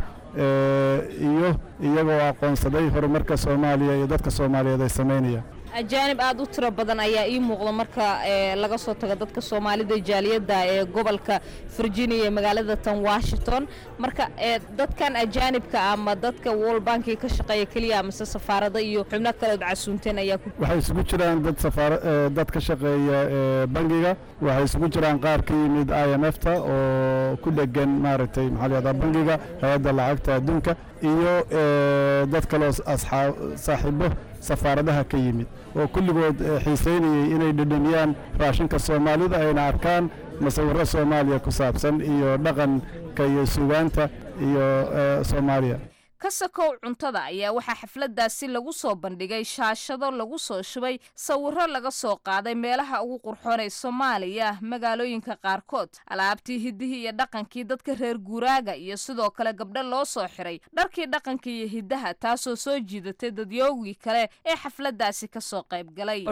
iyo iyagoo aqoonsaday horumarka soomaaliya iyo dadka soomaaliyeed ay samaynayaan ajaanib aada u tiro badan ayaa ii muuqda marka laga soo tago dadka soomaalida jaaliyadda ee gobolka virginia ee magaalada tan washington marka dadkan ajaanibka ama dadka world banki ka shaqeeya keliya amase safaarada iyo xubno kaleod casuunteen ayaa waxay isugu jiraan dad safaar dad ka shaqeeya bangiga waxay isugu jiraan qaar ka yimid i m f ta oo ku dhegan maaragtay maxaa la yahdaa bangiga hay-adda lacagta adduunka iyo dad kaloo asxaab saaxiibo safaaradaha ka yimid oo kulligood xiisaynayay inay dhedhamiyaan raashinka soomaalida ayna arkaan masawirro soomaaliya ku saabsan iyo dhaqanka iyo sugaanta iyo soomaaliya ka sakow cuntada ayaa waxaa xafladaasi lagu soo bandhigay shaashado lagu soo shubay sawirro laga soo qaaday meelaha ugu qurxoon ee soomaaliya magaalooyinka qaarkood alaabtii hiddihii iyo dhaqankii dadka reer guuraaga iyo sidoo kale gabdho loo soo xiray dharkii dhaqanka iyo hiddaha taasoo soo jiidatay dadyoogii kale ee xafladaasi ka soo qayb galay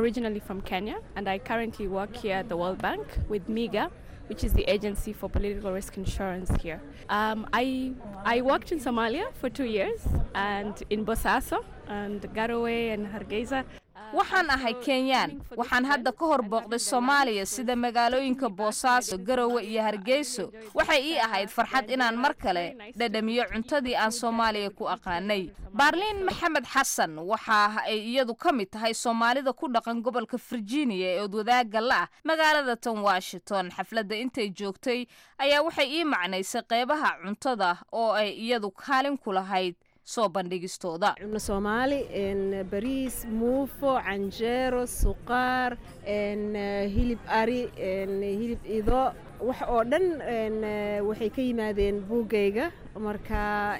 which is the agency for political risk insurance here. Um, I, I worked in Somalia for two years and in Bosaso and Garowe and Hargeisa. waxaan ahay kenyaan waxaan hadda ka hor booqday soomaaliya sida magaalooyinka boosaaso garowe iyo hargeyso waxay ii ahayd farxad inaan mar kale dhadhamiyo cuntadii aan soomaaliya ku aqaanay baarliin maxamed xasan waxa ay iyadu ka mid tahay soomaalida ku dhaqan gobolka virginia ee odwadaaga la ah magaalada tan washington xafladda intay joogtay ayaa waxay ii macnaysay qeybaha cuntada oo ay iyadu kaalin ku lahayd soo bandhigistooda cunno soomaali bariis muufo canjeero suqaar hilib ari hilib ido wax oo dhan waxay ka yimaadeen buuggayga marka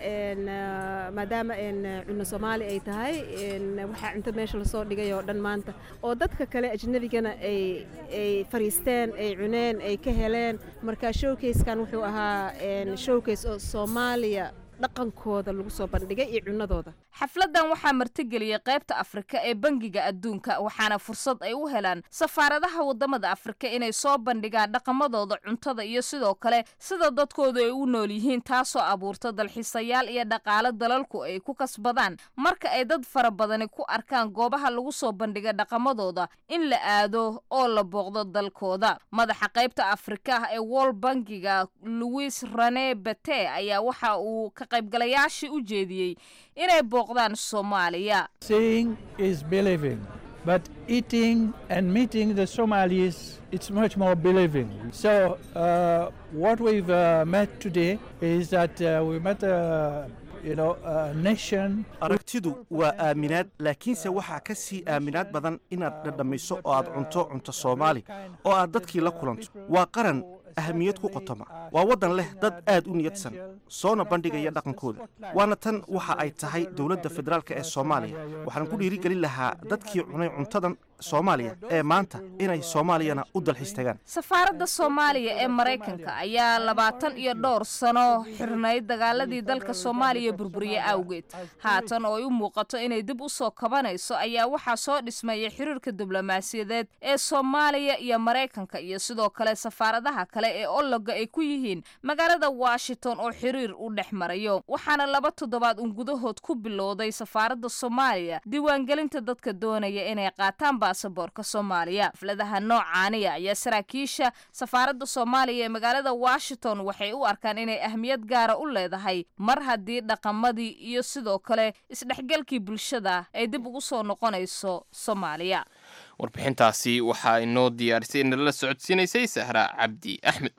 maadaama cunno soomaali ay tahay waxaa cunto meesha lasoo dhigay oo dhan maanta oo dadka kale ajnabigana ay ay fariisteen ay cuneen ay ka heleen marka showkayskan wuxuu ahaa showkays oo soomaaliya dhaqankooda lagu soo bandhigay iyo cunnadooda xafladdan waxaa martigeliyey qaybta afrika ee bangiga adduunka waxaana fursad ay u helaan safaaradaha waddamada afrika inay soo bandhigaan dhaqamadooda cuntada iyo sidoo kale sida dadkoodu ay u nool yihiin taasoo abuurta dalxiisayaal iyo dhaqaale dalalku ay ku kasbadaan marka ay dad fara badani ku arkaan goobaha lagu soo bandhiga dhaqamadooda in la aado oo la booqdo dalkooda madaxa qaybta afrika ee wol bangiga louis rene bete ayaa waxa uu ka qaybgalayaashii u jeediyey inay booqdaan soomaaliya Seeing is believing, but eating and meeting the Somalis, it's much more believing. So, uh, what we've uh, met today is that uh, we met a you know, a nation. aragtidu waa aaminaad laakiinse waxaa ka sii aaminaad badan inaad dhadhamiso oo aad cunto cunto soomaali oo aad dadkii la kulanto waa qaran ahamiyad ku qotoma waa waddan leh dad aad u niyadsan soona bandhigaya dhaqankooda waana tan waxa ay tahay dowladda federaalk ee soomaaliya waxaan ku dhiirigelin lahaa dadkii cunay cuntadan soomaaliya ee maanta inay soomaaliyana u dalxiis tagaan safaaradda soomaaliya ee maraykanka ayaa labaatan iyo dhowr sano xirnayd dagaaladii dalka soomaaliya burburiye awgeed haatan oo ay u muuqato inay dib u soo kabanayso ayaa waxaa soo dhismaya xiriirka diblomaasiyadeed ee soomaaliya iyo maraykanka iyo sidoo kale safaaradaha kale ee ologa ay ku yihiin magaalada washington oo xiriir u dhex marayo waxaana laba toddobaad un gudahood ku bilowday safaaradda soomaaliya diiwaangelinta dadka doonaya inay qaataan baasaboorka soomaaliya xafladaha noocaaniya ayaa saraakiisha safaaradda soomaaliya ee magaalada washington waxay u arkaan inay ahmiyad gaara u leedahay mar haddii dhaqamadii iyo sidoo kale isdhexgalkii bulshada ay dib ugu soo noqonayso soomaaliya warbixintaasi waxaa inoo diyaarisay inala socodsiinaysay sahra cabdi axmed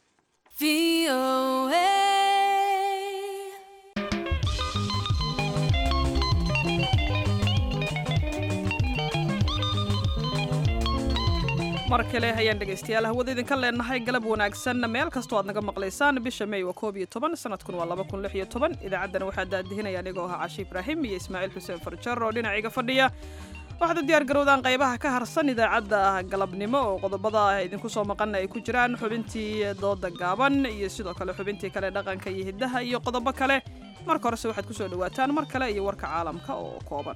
mar kale ayaan dhegaystayaal hawada idinka leenahay galab wanaagsan meel kastoo aad naga maqlaysaan bisha may waa koob iyo toban sanadkun waa laba kun lix iyo toban idaacaddana waxaa daadihinaya anigoo ahaa cashi ibraahim iyo ismaaciil xuseen farjar oo dhinacayga fadhiya waxaad u diyaar garowdaan qaybaha ka harsan idaacadda galabnimo oo qodobada ah idinku soo maqana ay ku jiraan xubintii dooda gaaban iyo sidoo kale xubintii kale dhaqanka iyo hiddaha iyo qodobo kale marka horese waxaad ku soo dhowaataan mar kale iyo warka caalamka oo kooban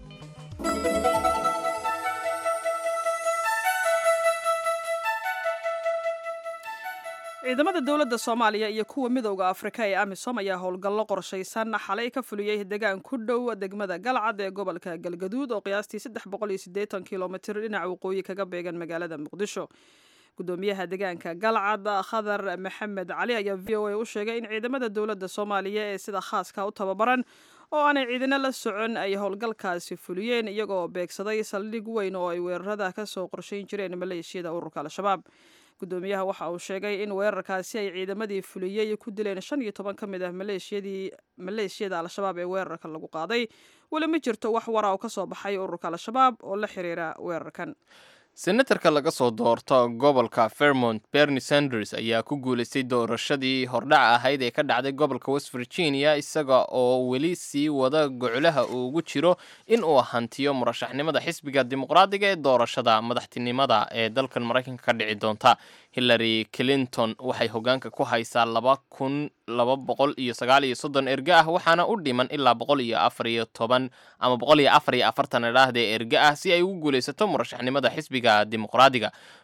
ciidamada dowladda soomaaliya iyo kuwa midowda afrika ee amisom ayaa howlgallo qorshaysan xalay ka fuliyey degaan ku dhow degmada galcad ee gobolka galgaduud oo qiyaastii saddex boqol iyo siddeetan kilomitir dhinaca waqooyi kaga beegan magaalada muqdisho gudoomiyaha deegaanka galcad khadar maxamed cali ayaa v o a u sheegay in ciidamada dowladda soomaaliya ee sida khaaska u tababaran oo aanay ciidano la socon ay howlgalkaasi fuliyeen iyagoo beegsaday saldhig weyn oo ay weerarada ka soo qorshayn jireen maleeshiyada ururka al-shabaab gudoomiyaha waxa uu sheegay in weerarkaasi ay ciidamadii fuliyey ku dileen shan iyo toban ka mid ah maleeshiyadii maleeshiyada al-shabaab ee weerarka lagu qaaday weli ma jirto wax wara oo ka soo baxay ururka al-shabaab oo la xiriira weerarkan senatarka laga soo doorto gobolka vermont bernie sanders ayaa ku guulaystay doorashadii hordhaca ahayd ee ka dhacday gobolka west virginia isaga oo weli sii wada goclaha uu ugu jiro in uu hantiyo murashaxnimada xisbiga dimuqraadiga ee doorashada madaxtinimada ee dalkan maraykanka ka dhici doonta hillary clinton waxay hogaanka ku haysaa laba kun laba boqol iyo sagaal iyo soddon erge ah waxaana u dhiman ilaa boqol iyo afar iyo toban ama boqol iyo afar iyo afartan idhaahda erge ah si ay ugu guulaysato murashaxnimada xisbiga dimuqraadiga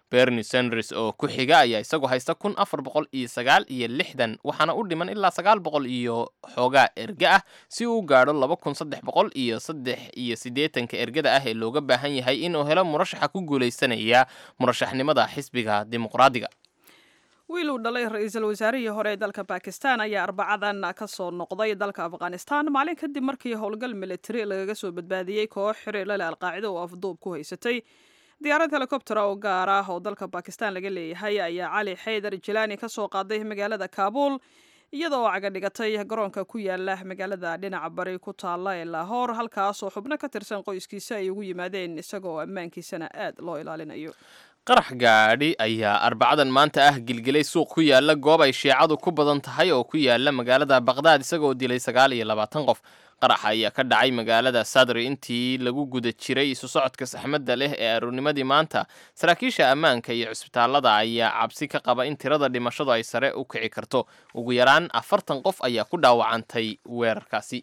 bernie sanders oo ku xiga ayaa isagu haysta kun afar boqol iyo sagaal iyo lixdan waxaana u dhiman ilaa sagaal boqol iyo xoogaa erge ah si uu gaadho laba kun saddex boqol iyo saddex iyo siddeetanka ergada ah ee looga baahan yahay inuu helo murashaxa ku guulaysanaya murashaxnimada xisbiga dimuqraadiga wiil uu dhalay ra-iisul wasaarihii hore ee dalka bakistan ayaa arbacadan ka soo noqday dalka afghanistan maalin kadib markii howlgal militari lagaga soo badbaadiyey koox xiriir lale alqaacida oo afduub ku haysatay diyaarad helikobtera oo gaar ah oo dalka bakistan laga leeyahay ayaa cali xaydar jilaani ka soo qaaday magaalada kaabul iyada oo caga dhigatay garoonka ku yaala magaalada dhinaca bari ku taalla ee laahoor halkaas oo xubno ka tirsan qoyskiisa ay ugu yimaadeen isagoo ammaankiisana aad loo ilaalinayo qarax gaadhi ayaa arbacadan maanta ah gilgilay suuq ku yaala goob ay shiicadu ku badan tahay oo ku yaala magaalada baqdaad isagoo dilay sagaal iyo labaatan qof qaraxa ayaa ka dhacay magaalada sadri intii lagu guda jiray isu socodka saxmadda leh ee aroornimadii maanta saraakiisha ammaanka iyo cusbitaalada ayaa cabsi ka qaba in tirada dhimashadu ay sare u kici karto ugu yaraan afartan qof ayaa ku dhaawacantay weerarkaasi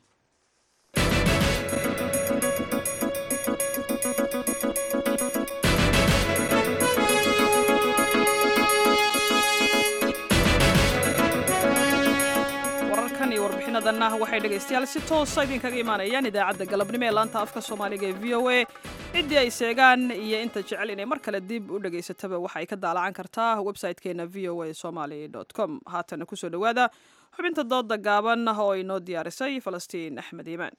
warbixinadanah waxay dhegaystayaal si toosa idinkaga imaanayaan idaacadda galabnimo ee laanta afka soomaaliga ee v o a ciddii ay seegaan iyo inta jecel inay mar kale dib u dhegaysataba waxa ay ka daalacan kartaa website-keena v o a somaly com haatana kusoo dhowaada xubinta dooda gaaban oo ay noo diyaarisay falastiin axmed iimaan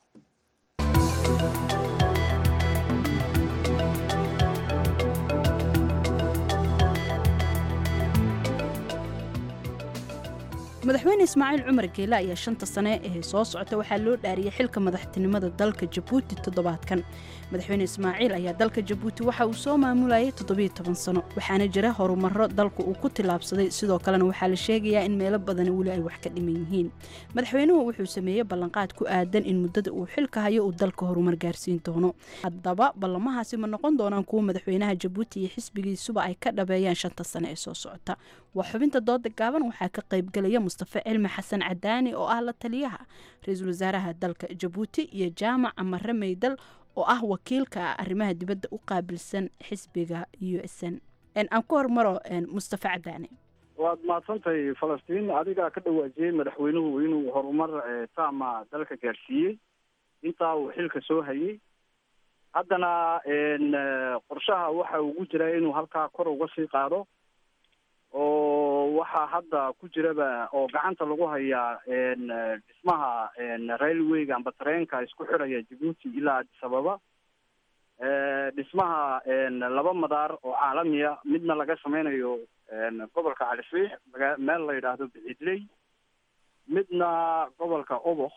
madaxweyne ismaaciil cumar geele ayaa shanta sane ee soo socota waxaa loo dhaariyey xilka madaxtinimada dalka jabuuti toddobaadkan madaxweyne ismaaciil ayaa dalka jabuuti waxa uu soo maamulayay toddobiyo toban sano waxaana jira horumaro dalku uu ku tillaabsaday sidoo kalena waxaa la sheegayaa in meelo badani weli ay wax ka dhiman yihiin madaxweynuhu wuxuu sameeyey ballanqaad ku aadan in muddada uu xilka hayo uu dalka horumar gaarsiin doono haddaba ballamahaasi ma noqon doonaan kuwa madaxweynaha jabuuti iyo xisbigiisuba ay ka dhabeeyaan shanta sane ee soo socota waa xubinta dooda gaaban waxaa ka qaybgelaya mustafe cilmi xasan cadaani oo ah la taliyaha ra-iisul wasaaraha dalka jabuuti iyo jaamac amare meydal oo ah wakiilka arrimaha dibadda u qaabilsan xisbiga u s n aan ku hormaro mustafe cadaani waad mahadsantahay falastiin adigaa ka dhawaajiyey madaxweynuhu inuu horumar taama dalka gaarsiiyey intaa uu xilka soo hayay haddana qorshaha waxa ugu jira inuu halkaa kor uga sii qaado oo waxaa hadda ku jiraba oo gacanta lagu hayaa dhismaha railwayga amba tareenka isku xidhaya jabuuti ilaa addis ababa dhismaha laba madaar oo caalamiya midna laga sameynayo gobolka calisriix maga meel la yidhaahdo bixidley midna gobolka oboh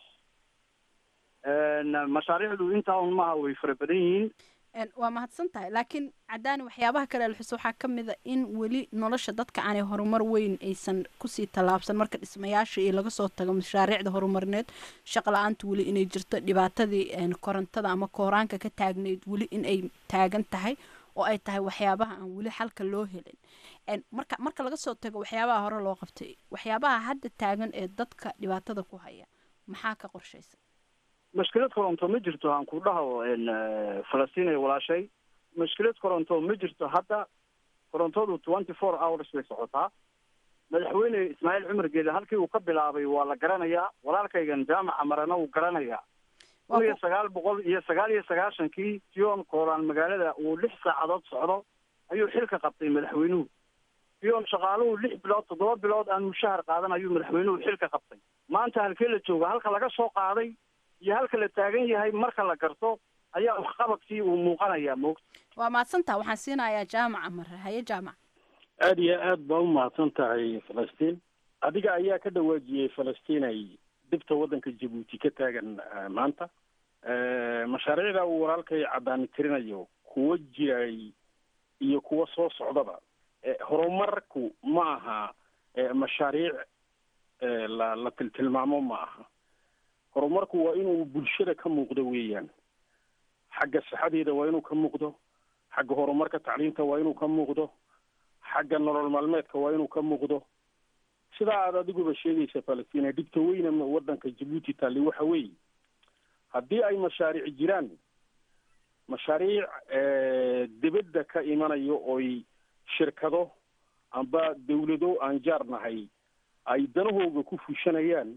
mashaariicdu intaa un maha way fara badan yihiin waa mahadsan tahay laakiin cadaani waxyaabaha kale alxus waxaa ka mid a in weli nolosha dadka aanay horumar weyn aysan kusii tallaabsan marka dhismayaasha iyo laga soo tago mashaariicda horumarineed shaqa la-aanta weli inay jirto dhibaatadii korontada ama kooraanka ka taagnayd weli in ay taagan tahay oo ay tahay waxyaabaha aan weli xalka loo helin marka marka laga soo tago waxyaabaha hore loo qabtay waxyaabaha hadda taagan ee dadka dhibaatada ku haya maxaa ka qorshaysa mashkilad koronto ma jirto aan ku dhaho falastiin ay walaashay mashkilad koronto ma jirto hadda korontadu twenty four hours bay socotaa madaxweyne ismaaciil cumar geele halkii uu ka bilaabay waa la garanayaa walaalkaygan jaamaca marana wuu garanayaa kun iyo sagaal boqol iyo sagaal iyo sagaashankii tion koolaan magaalada uu lix saacadood socdo ayuu xilka qabtay madaxweynuhu tion shaqaaluhu lix bilood toddoba bilood aan mushahar qaadan ayuu madaxweynuhu xilka qabtay maanta halkee la jooga halka laga soo qaaday iyo halka la taagan yahay marka la garto ayaa waxqabadkii uu muuqanayaa moogta waa mahadsantaha waxaan siinayaa jaamaca mare haye jaamac aada iyo aad baa u mahadsan tahay falastiin adiga ayaa ka dhawaajiyey falastiin ay dibta waddanka jabuuti ka taagan maanta mashaariicda uu walaalkay caddaani tirinayo kuwa jiray iyo kuwa soo socdaba horumarku ma aha mashaariic la la tiltilmaamo ma aha horumarku waa inuu bulshada ka muuqdo weeyaan xagga sixadeeda waa inuu ka muuqdo xagga horumarka tacliinta waa inuu ka muuqdo xagga nolol maalmeedka waa inuu ka muuqdo sidaa aad adiguba sheegaysa falastina dhibta weyne waddanka jabuuti taalli waxa weeye haddii ay mashaariic jiraan mashaariic dibadda ka imanayo oy shirkado amba dawlado aan jaar nahay ay danahooga ku fushanayaan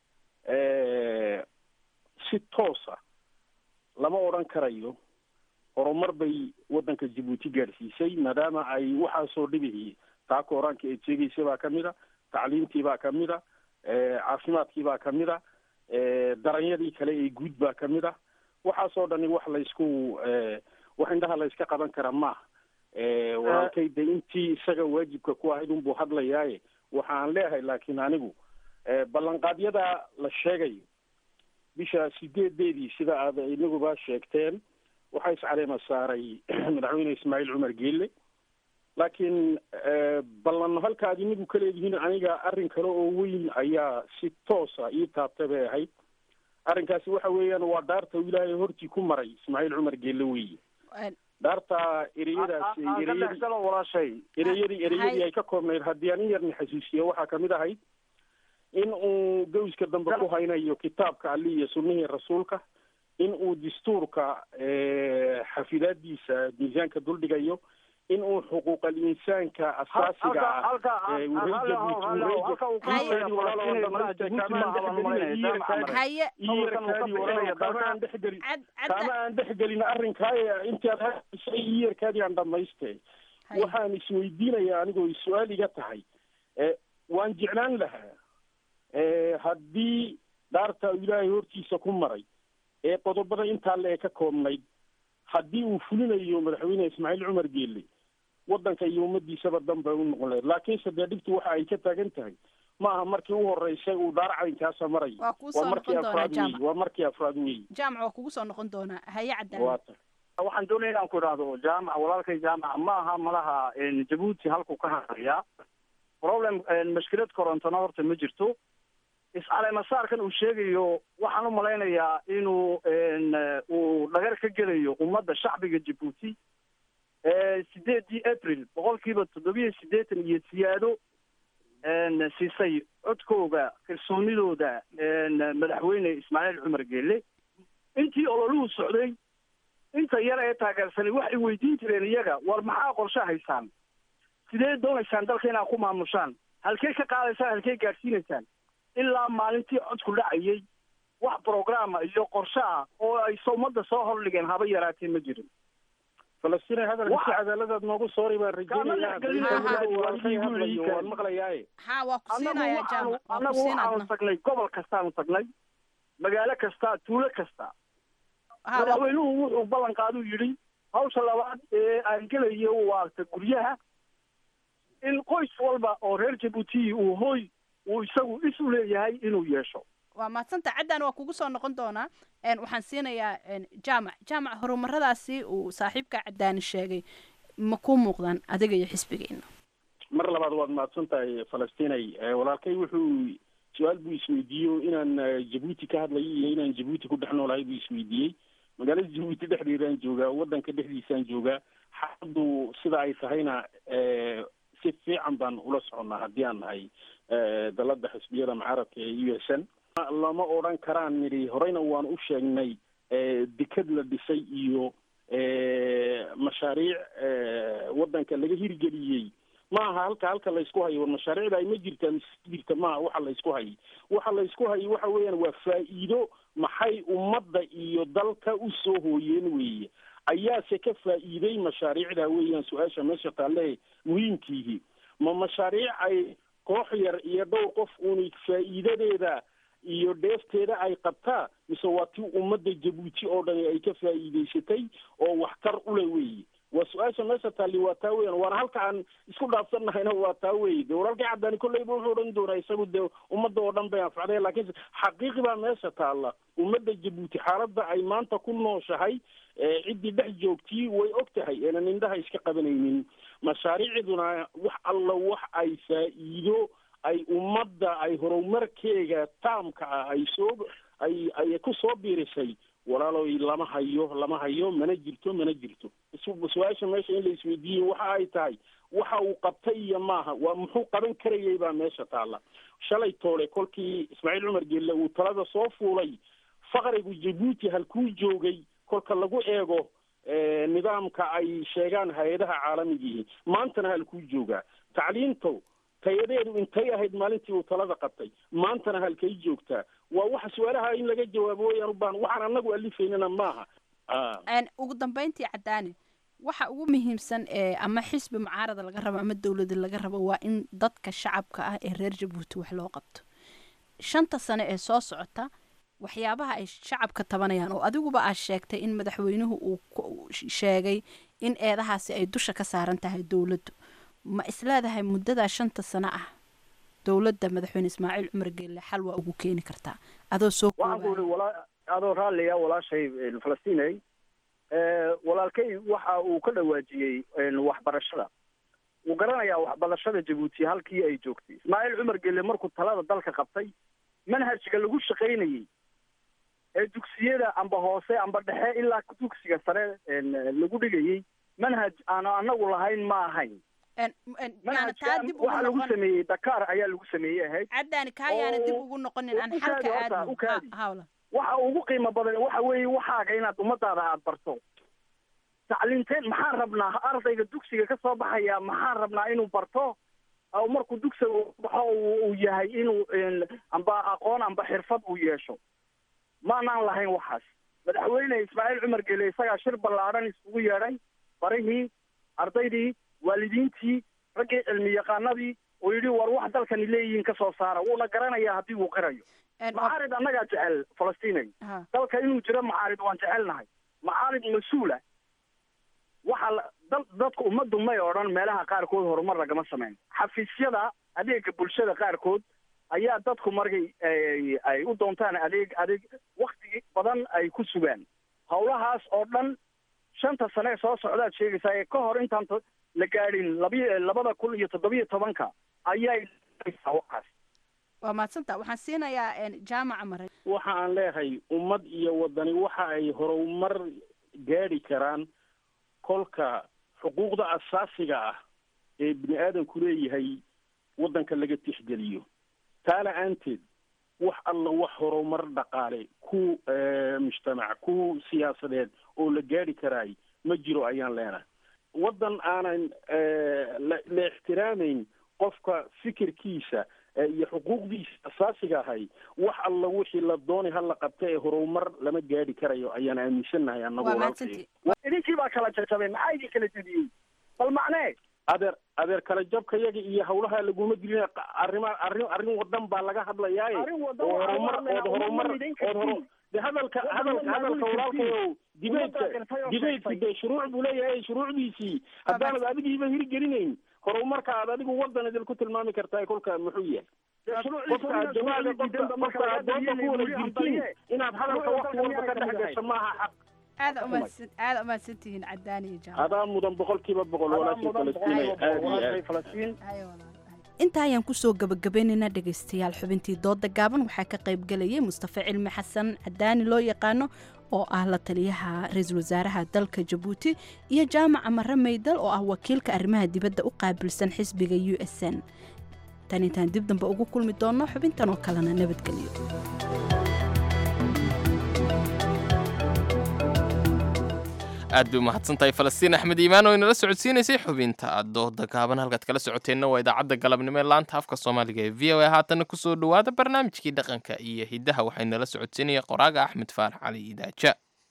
si toosa lama odhan karayo horumar bay waddanka jabuuti gaadhsiisay maadaama ay waxaasoo dhibihii taa kooraanka eed sheegaysa baa ka mid a tacliimtii baa ka mid a caafimaadkii baa ka mid a daranyadii kale ee guud baa ka mid a waxaasoo dhani wax laysku wax indhaha layska qaban kara maaha walaalkay de intii isaga waajibka ku ahayd unbuu hadlayaaye waxa aan leeyahay laakiin anigu ballanqaadyada la sheegayo bisha sideedeedii sida aad inaguba sheegteen waxaa iscaleema saaray madaxweyne ismaaciil cumar geelle laakiin ballan halka ad inagu ka leedihiin aniga arrin kale oo weyn ayaa si toosa ii taabtay bay ahayd arrinkaasi waxa weeyaan waa dhaarta uu ilaahay hortii ku maray ismaaciil cumar geelle weeye dhaarta ereyadaasi ereyadii ereyadii ereyadii ay ka koobnayd haddii aan in yarni xasuusiyo waxaa kamid ahayd in uu gawska dambe ku haynayo kitaabka ali iyo sunnihii rasuulka in uu dastuurka xafidaadiisa miisaanka duldhigayo in uu xuquuqal insaanka asaasiga ah kama aan dhexgelin arrinkaa intaad hadisay iyarkaadii aan dhamaystay waxaan isweydiinaya anigoo su-aal iga tahay waan jeclaan lahaa haddii dhaarta ilaahay hortiisa ku maray ee qodobada intaa le ee ka koobnayd haddii uu fulinayo madaxweyne ismaaciil cumar geelle waddanka iyo ummadiisaba danba u noqon lahayd laakiinse dee dhibtu waxa ay ka taagan tahay ma aha markii u horeysay uu dhaar caynkaasa marayo waa markii afraad wey waa markii afraad wey jaamac waa kugu soo noqon doonaa haye cadaan waa ta waxaan doonaya inaan ku idhaahdo jaamac walaalkay jaamac ma aha malaha jabuuti halkuu ka hadlayaa problem mashkilad korontona horta ma jirto is-caleemasaarkan uu sheegayo waxaan u malaynayaa inuu uu dhagar ka gelayo ummadda shacbiga jabuuti sideedii april boqolkiiba toddobiyo siddeetan iyo siyaado siisay codkooga kalsoonidooda madaxweyne ismaaciil cumar geelle intii ololuhu socday inta yar ee taageersanay waxay weydiin jireen iyaga war maxaa qorshe haysaan sidee doonaysaan dalka inaad ku maamushaan halkee ka qaadaysaan halkee gaadhsiinaysaan ilaa maalintii codku dhacayay wax programa iyo qorshe ah oo ay ummadda soo hordhigeen haba yaraatee ma jirin falastiin hadalka si cadaaladaad noogu soori baan rajeynayaan maqlayaaye ha waa ku siinaya jaamac waa ku annagu siin waxaanu adna tagnay gobol kastaanu tagnay magaalo kasta tuulo kasta madaxweynuhu wuxuu ballan qaaduu yidhi hawsha labaad ee aan gelayo waa ta guryaha in qoys walba oo reer jabuuti uu hooy uu isagu isu leeyahay inuu yeesho waa mahadsanta caddan waa kugu soo noqon doonaa n waxaan siinayaa n jaamac jaamac horumaradaasi uu saaxiibka caddaani sheegay ma ku muuqdaan adiga iyo xisbigeena mar labaad waad mahadsan tahay falastiinay walaalkay wuxuu su-aal buu isweydiiyo inaan jabuuti ka hadlayo iyo inaan jabuuti ku dhex noolahay buu isweydiiyey magaalada jabuuti dhexdeedaan joogaa waddanka dhexdiisaan joogaa xaaladdu sida ay tahayna si fiican baan ula soconnaa haddii aan nahay dalada xisbiyada mucaaradka ee u s n lama odhan karaan nidhi horeyna waan u sheegnay deked la dhisay iyo mashaariic waddanka laga hirgeliyey ma aha halka halka laysku hayo war mashaariicda ay ma jirtaa mise jirta maaha waxa laysku hayay waxa laysku hayay waxa weeyaan waa faa'iido maxay ummadda iyo dalka usoo hooyeen weeye ayaase ka faa'iiday mashaariicda weeyaan su-aasha meesha taalle muhiimkiihi ma mashaariic ay koox yar iyo dhowr qof uuni faa'iidadeeda iyo dheefteeda ay qabtaa mise waa tii ummadda jabuuti oo dhani ay ka faa'iidaysatay oo waxtar ule weeye waa su-aasha meesha taalli waa taa weyan waana halka aan isku dhaafsannahayna waa taa weye de walaalkii caddaani kolleyba wuxuu odhan doonaa isagu dee ummadda oo dhan bay anfacday laakiinse xaqiiqi baa meesha taalla ummadda jabuuti xaaladda ay maanta ku nooshahay ciddii dhex joogtii way og tahay eenan indhaha iska qabanaynin mashaariicduna wax alla wax ay faa'iido ay ummadda ay horumarkeega taamka ah ay soo ay ay ku soo biirisay walaaloy lama hayo lama hayo mana jirto mana jirto su-aasha meesha in la isweydiiyo waxa ay tahay waxa uu qabtay iyo maaha waa muxuu qaban karayay baa meesha taalla shalay toole kolkii ismaaciil cumar gelle uu talada soo fuulay faqrigu jabuuti halkuu joogay kolka lagu eego nidaamka ay sheegaan hay-adaha caalamigii maantana halkuu joogaa tacliinto tayadeedu intay ahayd maalintii uu talada qabtay maantana halkay joogtaa waa waxa su-aalaha in laga jawaabo wayaan u baahan waxaan anagu alifaynana maaha ugu dambeyntii cadaani waxa ugu muhiimsan ee ama xisbi mucaarada laga rabo ama dowlada laga rabo waa in dadka shacabka ah ee reer jabuuti wax loo qabto shanta sano ee soo socota waxyaabaha ay shacabka tabanayaan oo adiguba aad sheegtay in madaxweynuhu uu sheegay in eedahaasi ay dusha ka saaran tahay dowladdu ma isleedahay muddadaa shanta sano ah dowladda madaxweyne ismaaciil cumar geelle xal waa ugu keeni kartaa adoo soo waxaan ku ihi walaa adoo raalliya walaashay falastiney walaalkay waxa uu ka dhawaajiyey waxbarashada wuu garanayaa waxbarashada jabuuti halkii ay joogtay ismaaciil cumar gelle markuu talada dalka qabtay manhajka lagu shaqaynayey ee dugsiyada amba hoose amba dhexe ilaa dugsiga sare lagu dhigayey manhaj aanu anagu lahayn ma ahayn manhajkan waxa lagu sameeyey dakar ayaa lagu sameeyey ahayd caddaani kaayaana dib ugu noqonin aan xalka aadno hawla waxa ugu qiimo badan waxa weeye waxaaga inaad ummadaada aada barto tacliinteen maxaan rabnaa ardayga dugsiga ka soo baxaya maxaan rabnaa inuu barto oo markuu dugsiga baxo uu yahay inuu amba aqoon amba xirfad uu yeesho maanaan lahayn waxaas madaxweyne ismaaciil cumar gele isagaa shir ballaadhan isugu yeedhay barihii ardaydii waalidiintii raggii cilmi yaqaanadii oo yidhi war wax dalkani leeyihiin ka soo saara wuuna garanayaa haddii uu qirayo macaarid annagaa jecel falastinay dalka inuu jiro macaarid waan jecelnahay macaarid mas-uula waxa dal dadku ummaddu may odhan meelaha qaarkood horumar lagama samayn xafiisyada adeega bulshada qaarkood ayaa dadku markay ay u doontaan adeeg adeeg wakti badan ay ku sugaan howlahaas oo dhan shanta sane ee soo socdaad sheegaysaa ee ka hor intaan la gaadhin labi labada kun iyo toddobiyo tobanka ayay waxaas waa mahadsanta waxaan siinayaa jaamaca mare waxa aan leeyahay ummad iyo wadani waxa ay horumar gaadhi karaan kolka xuquuqda asaasiga ah ee bini aadamku leeyahay waddanka laga tixgeliyo taa la-aanteed wax alla wax horumar dhaqaale ku mujtamac ku siyaasadeed oo la gaadhi karaay ma jiro ayaan leenahay waddan aanan la ixtiraamayn qofka fikirkiisa iyo xuquuqdiisa asaasiga ahay wax alla wixii la dooni hala qabta ee horumar lama gaadhi karayo ayaan aaminsannahay annagu walaalkay idinkii baa kala jajabay maxaa idin kala jebiyey bal macnee adeer adeer kala jabka yaga iyo hawlaha laguma dilin arrima arrin arrin wadan baa laga hadlayaaye oo horumar ood horumar ood horo de hadalka hadalka hadalka walaalkayo dibeedka dibeedku de shuruuc buu leeyahay shuruucdiisii haddaanad adigiiba hirgelinayn horumarka aad adigu wadan idinku tilmaami kartaa kolka muxuu yahay qofka aad jawaada qofka qofka aad dooda ku wada jirtiin inaad hadalka wakti walba ka dhex gasho maaha xaq aada umahadsan aada umahadsantihiin cadaani iyo jaamac adaa mudan boqolkiiba boqol walaashii falastiin aad iyo aad intaa ayaan kusoo gabagabaynaynaa dhegaystayaal xubintii dooda gaaban waxaa ka qayb gelayay mustafa cilmi xasan cadaani loo yaqaano oo ah la taliyaha ra-iisul wasaaraha dalka jabuuti iyo jaamaca mare maydal oo ah wakiilka arrimaha dibadda u qaabilsan xisbiga u s n tan intaan dib dambe ugu kulmi doonno xubintan oo kalena nabadgelyo aad bay umahadsantahay falastiin axmed iimaan oo inala socodsiinaysay xubinta dooda gaaban halkaad kala socoteenna waa idaacadda galabnimo ee laanta afka soomaaliga ee v o a haatanna kusoo dhowaada barnaamijkii dhaqanka iyo hiddaha waxaa inala socodsiinaya qoraaga axmed faarax cali idaaja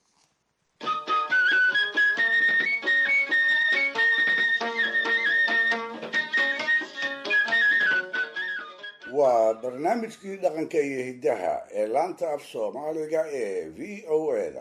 waa barnaamijkii dhaqanka iyo hiddaha ee laanta af soomaaliga ee v o eda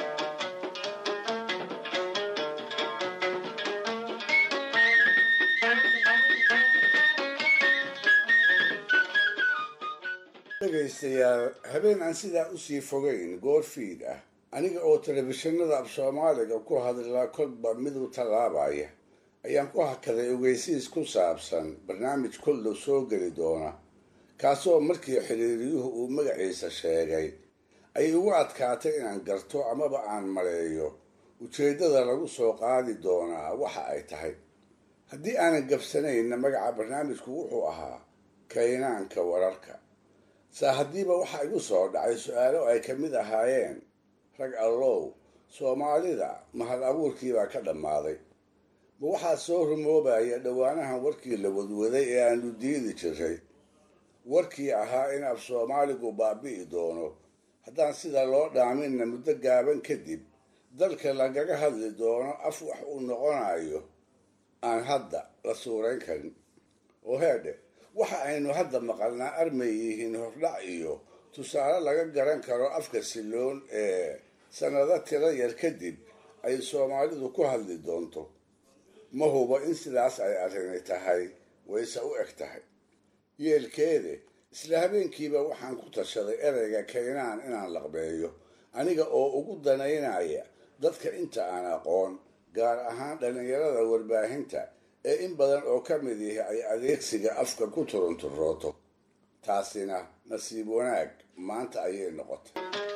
dhegaystayaal habeen aan sidaa usii fogayn goor fiid ah aniga oo telefishinada af soomaaliga ku hadlaa kolba miduu tallaabaya ayaan ku hakaday ogeysiis ku saabsan barnaamij kollow soo geli doona kaasoo markii xiriiriyuhu uu magaciisa sheegay ay igu adkaatay inaan garto amaba aan maleeyo ujeeddada lagu soo qaadi doonaa waxa ay tahay haddii aanan gabsanaynna magaca barnaamijku wuxuu ahaa kaynaanka wararka saa haddiiba waxaa igu soo dhacay su-aalo ay ka mid ahaayeen rag allow soomaalida mahad abuurkiibaa ka dhammaaday ma waxaa soo rumoobaya dhowaanahan warkii la wadwaday ee aanu diidi jiray warkii ahaa in af soomaaligu baabi'i doono haddaan sida loo dhaaminna muddo gaaban kadib dalka lagaga hadli doono af wax uu noqonayo aan hadda la suurayn karin oo heedhe waxa aynu hadda maqalnaa armay yihiin hordhac iyo tusaale laga garan karo afka siloon ee sannado tiro yar kadib ay soomaalidu ku hadli doonto ma hubo in sidaas ay arrini tahay wayse u eg tahay yeelkeede isla habeenkiiba waxaan ku tashaday ereyga kaynaan inaan laqbeeyo aniga oo ugu danaynaya dadka inta aan aqoon gaar ahaan dhallinyarada warbaahinta ee in badan oo ka mid ihi ay adeegsiga afka ku turunturooto taasina nasiib wanaag maanta ayay noqotay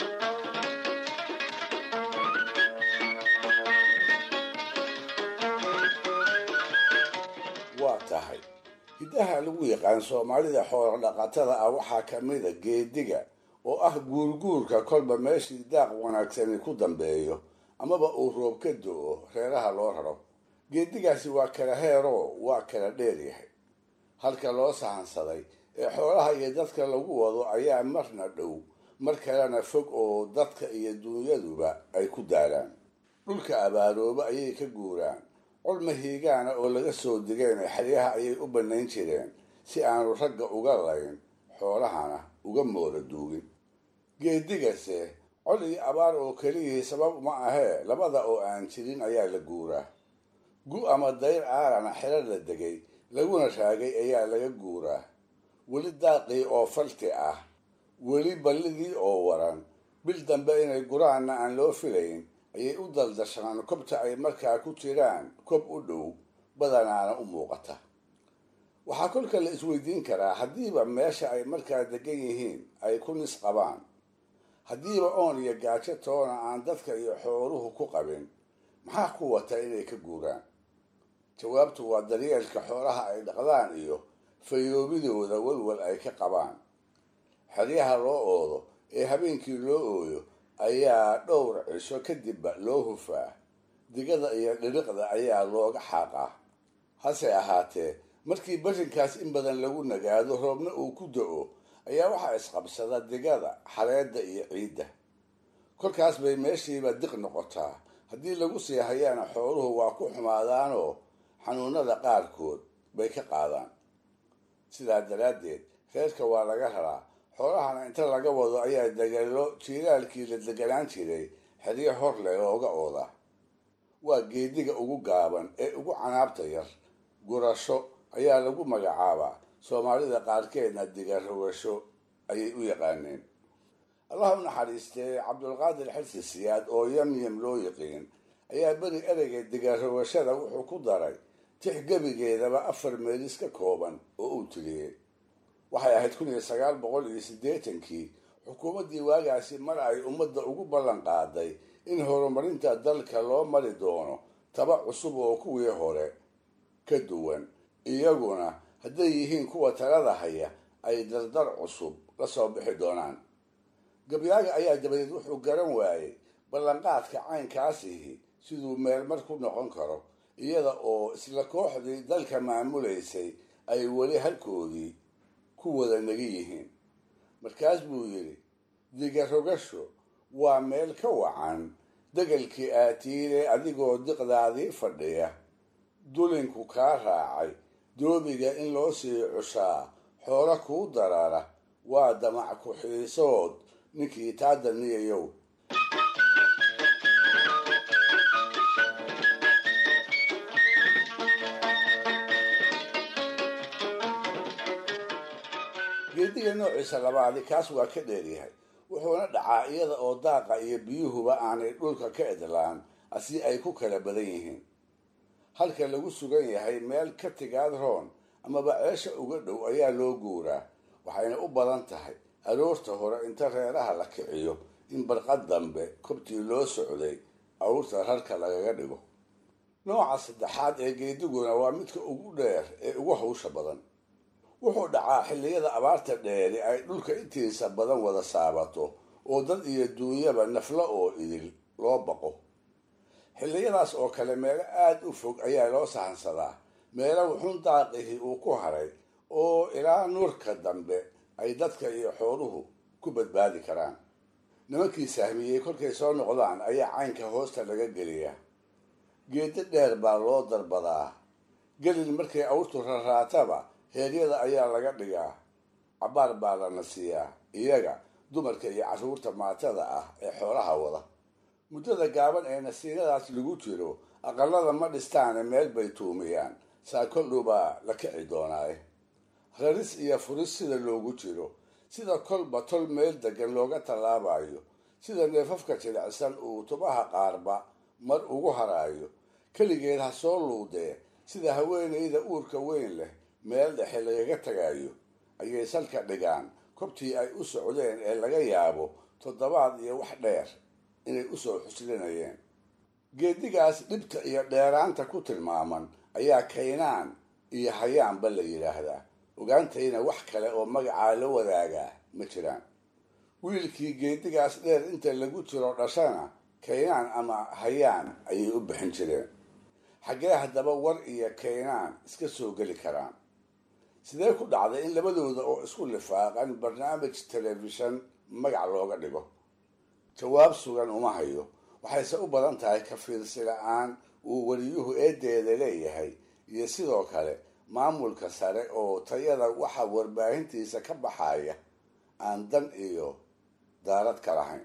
waa tahay hiddaha lagu yaqaan soomaalida xoolo dhaqatada ah waxaa ka mida geediga oo ah guurguurka kolba meeshii daaq wanaagsani ku dambeeyo amaba uu roob ka do-o reeraha loo raro geedigaasi waa kala heeroo waa kala dheer yahay halka loo sahansaday ee xoolaha iyo dadka lagu wado ayaa marna dhow mar kalena fog oo dadka iyo dunyaduba ay ku daaraan dhulka abaarooba ayay ka guuraan colma hiigaana oo laga soo digeen xeryaha ayay u bannayn jireen si aanu ragga uga layn xoolahana uga moola duugin geedigase col iyo abaar oo keliyihii sabab uma ahee labada oo aan jirin ayaa la guuraa gu ama dayr aalana xero la degay laguna raagay ayaa laga guuraa weli daaqii oo falti ah weli ballidii oo waran bil dambe inay guraanna aan loo filayn ayay u daldashaan kobta ay markaa ku jiraan kob u dhow badanaana u muuqata waxaa kolka la isweydiin karaa haddiiba meesha ay markaa degan yihiin ay ku nis qabaan haddiiba oon iyo gaajo toona aan dadka iyo xooluhu ku qabin maxaa ku wata inay ka guuraan jawaabtu waa daryeelka xoolaha ay dhaqdaan iyo fayoobidooda walwal ay ka qabaan xeryaha loo oodo ee habeenkii loo ooyo ayaa dhowr cisho kadibba loo hufaa digada iyo dhiriqda ayaa looga xaaqaa hase ahaatee markii barrinkaas in badan lagu nagaado roobna uu ku da-o ayaa waxaa isqabsada digada xareedda iyo ciidda kolkaas bay meeshiiba diq noqotaa haddii lagu sii hayaana xooluhu waa ku xumaadaanoo xanuunada qaarkood bay ka qaadaan sidaa daraaddeed reerka waa laga raraa xoolahana inta laga wado ayaa degalo jiilaalkii la deganaan jiray xeryo hor leh looga oodaa waa geediga ugu gaaban ee ugu canaabta yar gurasho ayaa lagu magacaabaa soomaalida qaarkeedna diga rogasho ayay u yaqaaneen allah u naxariistee cabdulqaadir xirsi siyaad oo yamyam loo yiqiin ayaa beri ereyga diga rogashada wuxuu ku daray tix gebigeedaba afar meelis ka kooban oo uu tiriyey waxay ahayd kun iyo sagaal boqol iyo siddeetankii xukuumaddii waagaasi mar ay ummadda ugu ballan qaaday in horumarinta dalka loo mari doono taba cusub oo kuwii hore ka duwan iyaguna hadday yihiin kuwa talada haya ay dardar cusub la soo bixi doonaan gabyaaga ayaa dabadeed wuxuu garan waayey ballanqaadka caynkaasihi siduu meelmar ku noqon karo iyada oo isla kooxdii dalka maamulaysay ay weli halkoodii ku wada naga yihiin markaas buu yidhi diga rogasho waa meel ka wacan degelkii aatiire adigoo diqdaadii fadhiya dulinku kaa raacay doobiga in loo sii cushaa xoolo kuu darara waa damac ku-xiisood ninkii taa daniyayow geediga noociisa labaadi kaas waa ka dheeryahay wuxuuna dhacaa iyada oo daaqa iyo biyuhuba aanay dhulka ka edlaan asi ay ku kala badan yihiin halka lagu sugan yahay meel ka tigaad roon amaba ceesha uga dhow ayaa loo guuraa waxayna u badan tahay aroorta hore inta reeraha la kiciyo in barqad dambe kobtii loo socday awrta rarka lagaga dhigo nooca saddexaad ee geediguna waa midka ugu dheer ee ugu hawsha badan wuxuu dhacaa xilliyada abaarta dheeri ay dhulka intiisa badan wada saabato oo dad iyo duunyaba naflo oo idil loo baqo xilliyadaas oo kale meelo aada u fog ayaa loo sahansadaa meelo wuxuun daaqihii uu ku haray oo ilaa nuurka dambe ay dadka iyo xooluhu ku badbaadi karaan nimankii sahmiyey kolkay soo noqdaan ayaa caynka hoosta laga geliyaa geedo dheer baa loo darbadaa gelin markay awrtu raraataba heeryada ayaa laga dhigaa cabbaar baa lana siiyaa iyaga dumarka iyo carruurta maatada ah ee xoolaha wada muddada gaaban ee nasiinadaas lagu jiro aqalada ma dhistaane meel bay tuumiyaan saa koldhow baa la kici doonaaye raris iyo furis sida loogu jiro sida kolba tol meel degan looga tallaabayo sida neefafka jilicsan uu tubaha qaarba mar ugu haraayo keligeed ha soo luudee sida haweenayda uurka weyn leh meel dhexe lagaga tagayo ayay salka dhigaan kobtii ay u socdeen ee laga yaabo toddobaad iyo wax dheer inay usoo xuslinayeen geedigaas dhibta iyo dheeraanta ku tilmaaman ayaa kaynaan iyo hayaanba la yidhaahdaa ogaantayna wax kale oo magacaa la wadaagaa ma jiraan wiilkii geedigaas dheer inta lagu jiro dhashana kaynaan ama hayaan ayay u bixin jireen xaggee haddaba war iyo kaynaan iska soo geli karaan sidee ku dhacday in labadooda oo isku lifaaqan barnaamij telefishan magac looga dhigo jawaab sugan uma hayo waxayse u badan tahay ka fiirsi la-aan uu weliyuhu eedeeda leeyahay iyo sidoo kale maamulka sare oo tayada waxa warbaahintiisa ka baxaya aan dan iyo daarad ka lahayn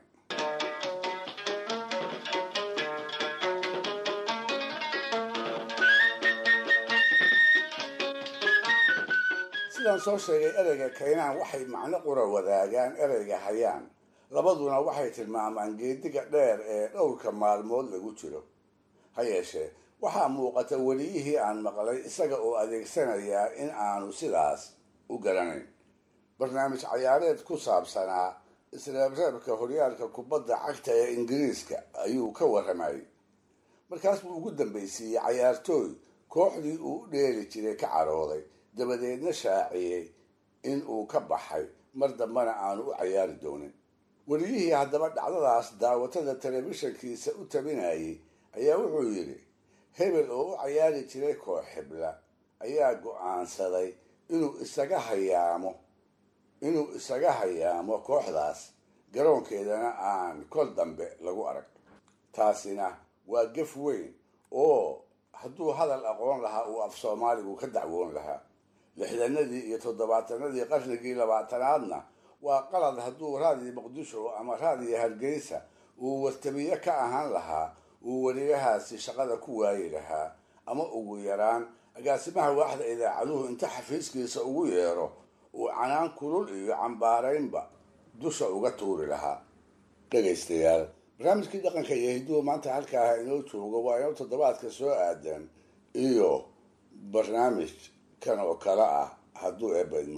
sidaan soo sheegay ereyga kaynaan waxay macno qura wadaagaan ereyga hayaan labaduna waxay tilmaamaan geediga dheer ee dhowrka maalmood lagu jiro ha yeeshee waxaa muuqata weliyihii aan maqlay isaga oo adeegsanayaa in aanu sidaas u garanayn barnaamij cayaareed ku saabsanaa isreebreebka horyaalka kubadda cagta ee ingiriiska ayuu ka warramayay markaas buu ugu dambaysiiyey cayaartooy kooxdii uu u dheeli jiray ka carooday dabadeedna shaaciyey in uu ka baxay mar dambena aanu u cayaari doonin weliyihii haddaba dhacdadaas daawatada telefishankiisa u tabinayay ayaa wuxuu yidhi hebel oo u cayaari jiray koox xibla ayaa go-aansaday inuu isaga hayaamo inuu isaga hayaamo kooxdaas garoonkeedana aan kol dambe lagu arag taasina waa gef weyn oo hadduu hadal aqoon lahaa uu af soomaaligu ka dacwoon lahaa lixdanadii iyo toddobaatanadii qarnigii labaatanaadna waa qalad hadduu raadiyo muqdisho ama raadiyo hargeysa uu wartabiye ka ahaan lahaa uu weliyahaasi shaqada ku waayi lahaa ama ugu yaraan agaasimaha waaxda idaacaduhu inta xafiiskiisa ugu yeero uu canaan kulul iyo cambaaraynba dusha uga tuuri lahaa dhegaystayaal barnaamijkii dhaqanka iyo hidduhu maanta halkaaha inoo joogo waa inoo toddobaadka soo aadan iyo barnaamij kan oo kale ah hadduu eebaydmo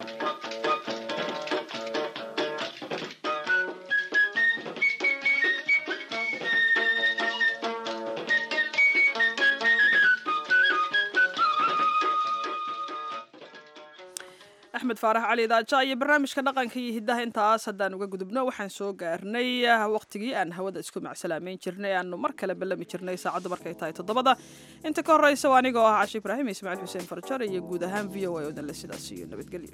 axmed faarax cali daaja iyo barnaamijka dhaqanka iyo hiddaha intaas haddaan uga gudubno waxaan soo gaarnay waqtigii aan hawada isku macsalaameyn jirnay aanu mar kale ballami jirnay saacaddu markay tahay toddobada inta ka horreysa waa anigoo ah cashi ibraahim ismaaciil xuseen farjar iyo guud ahaan v o a odanle sidaas iyo nabadgelyo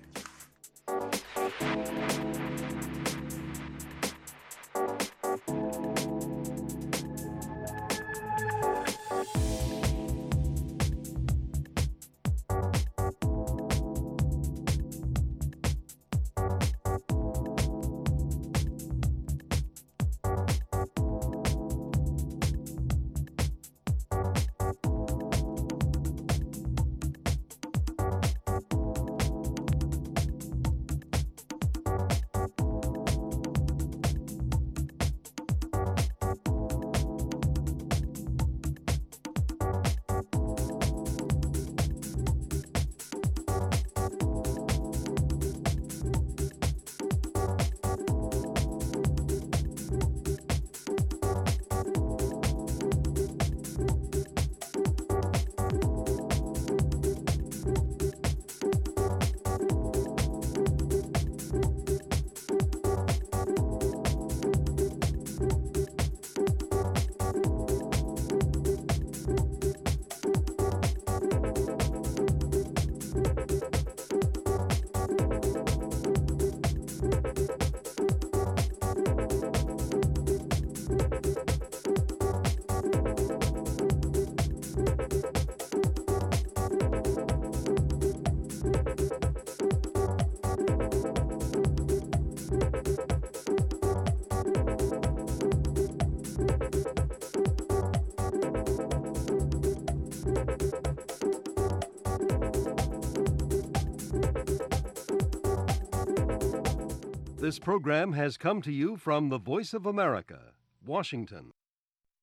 This program has come to you from the Voice of America, Washington.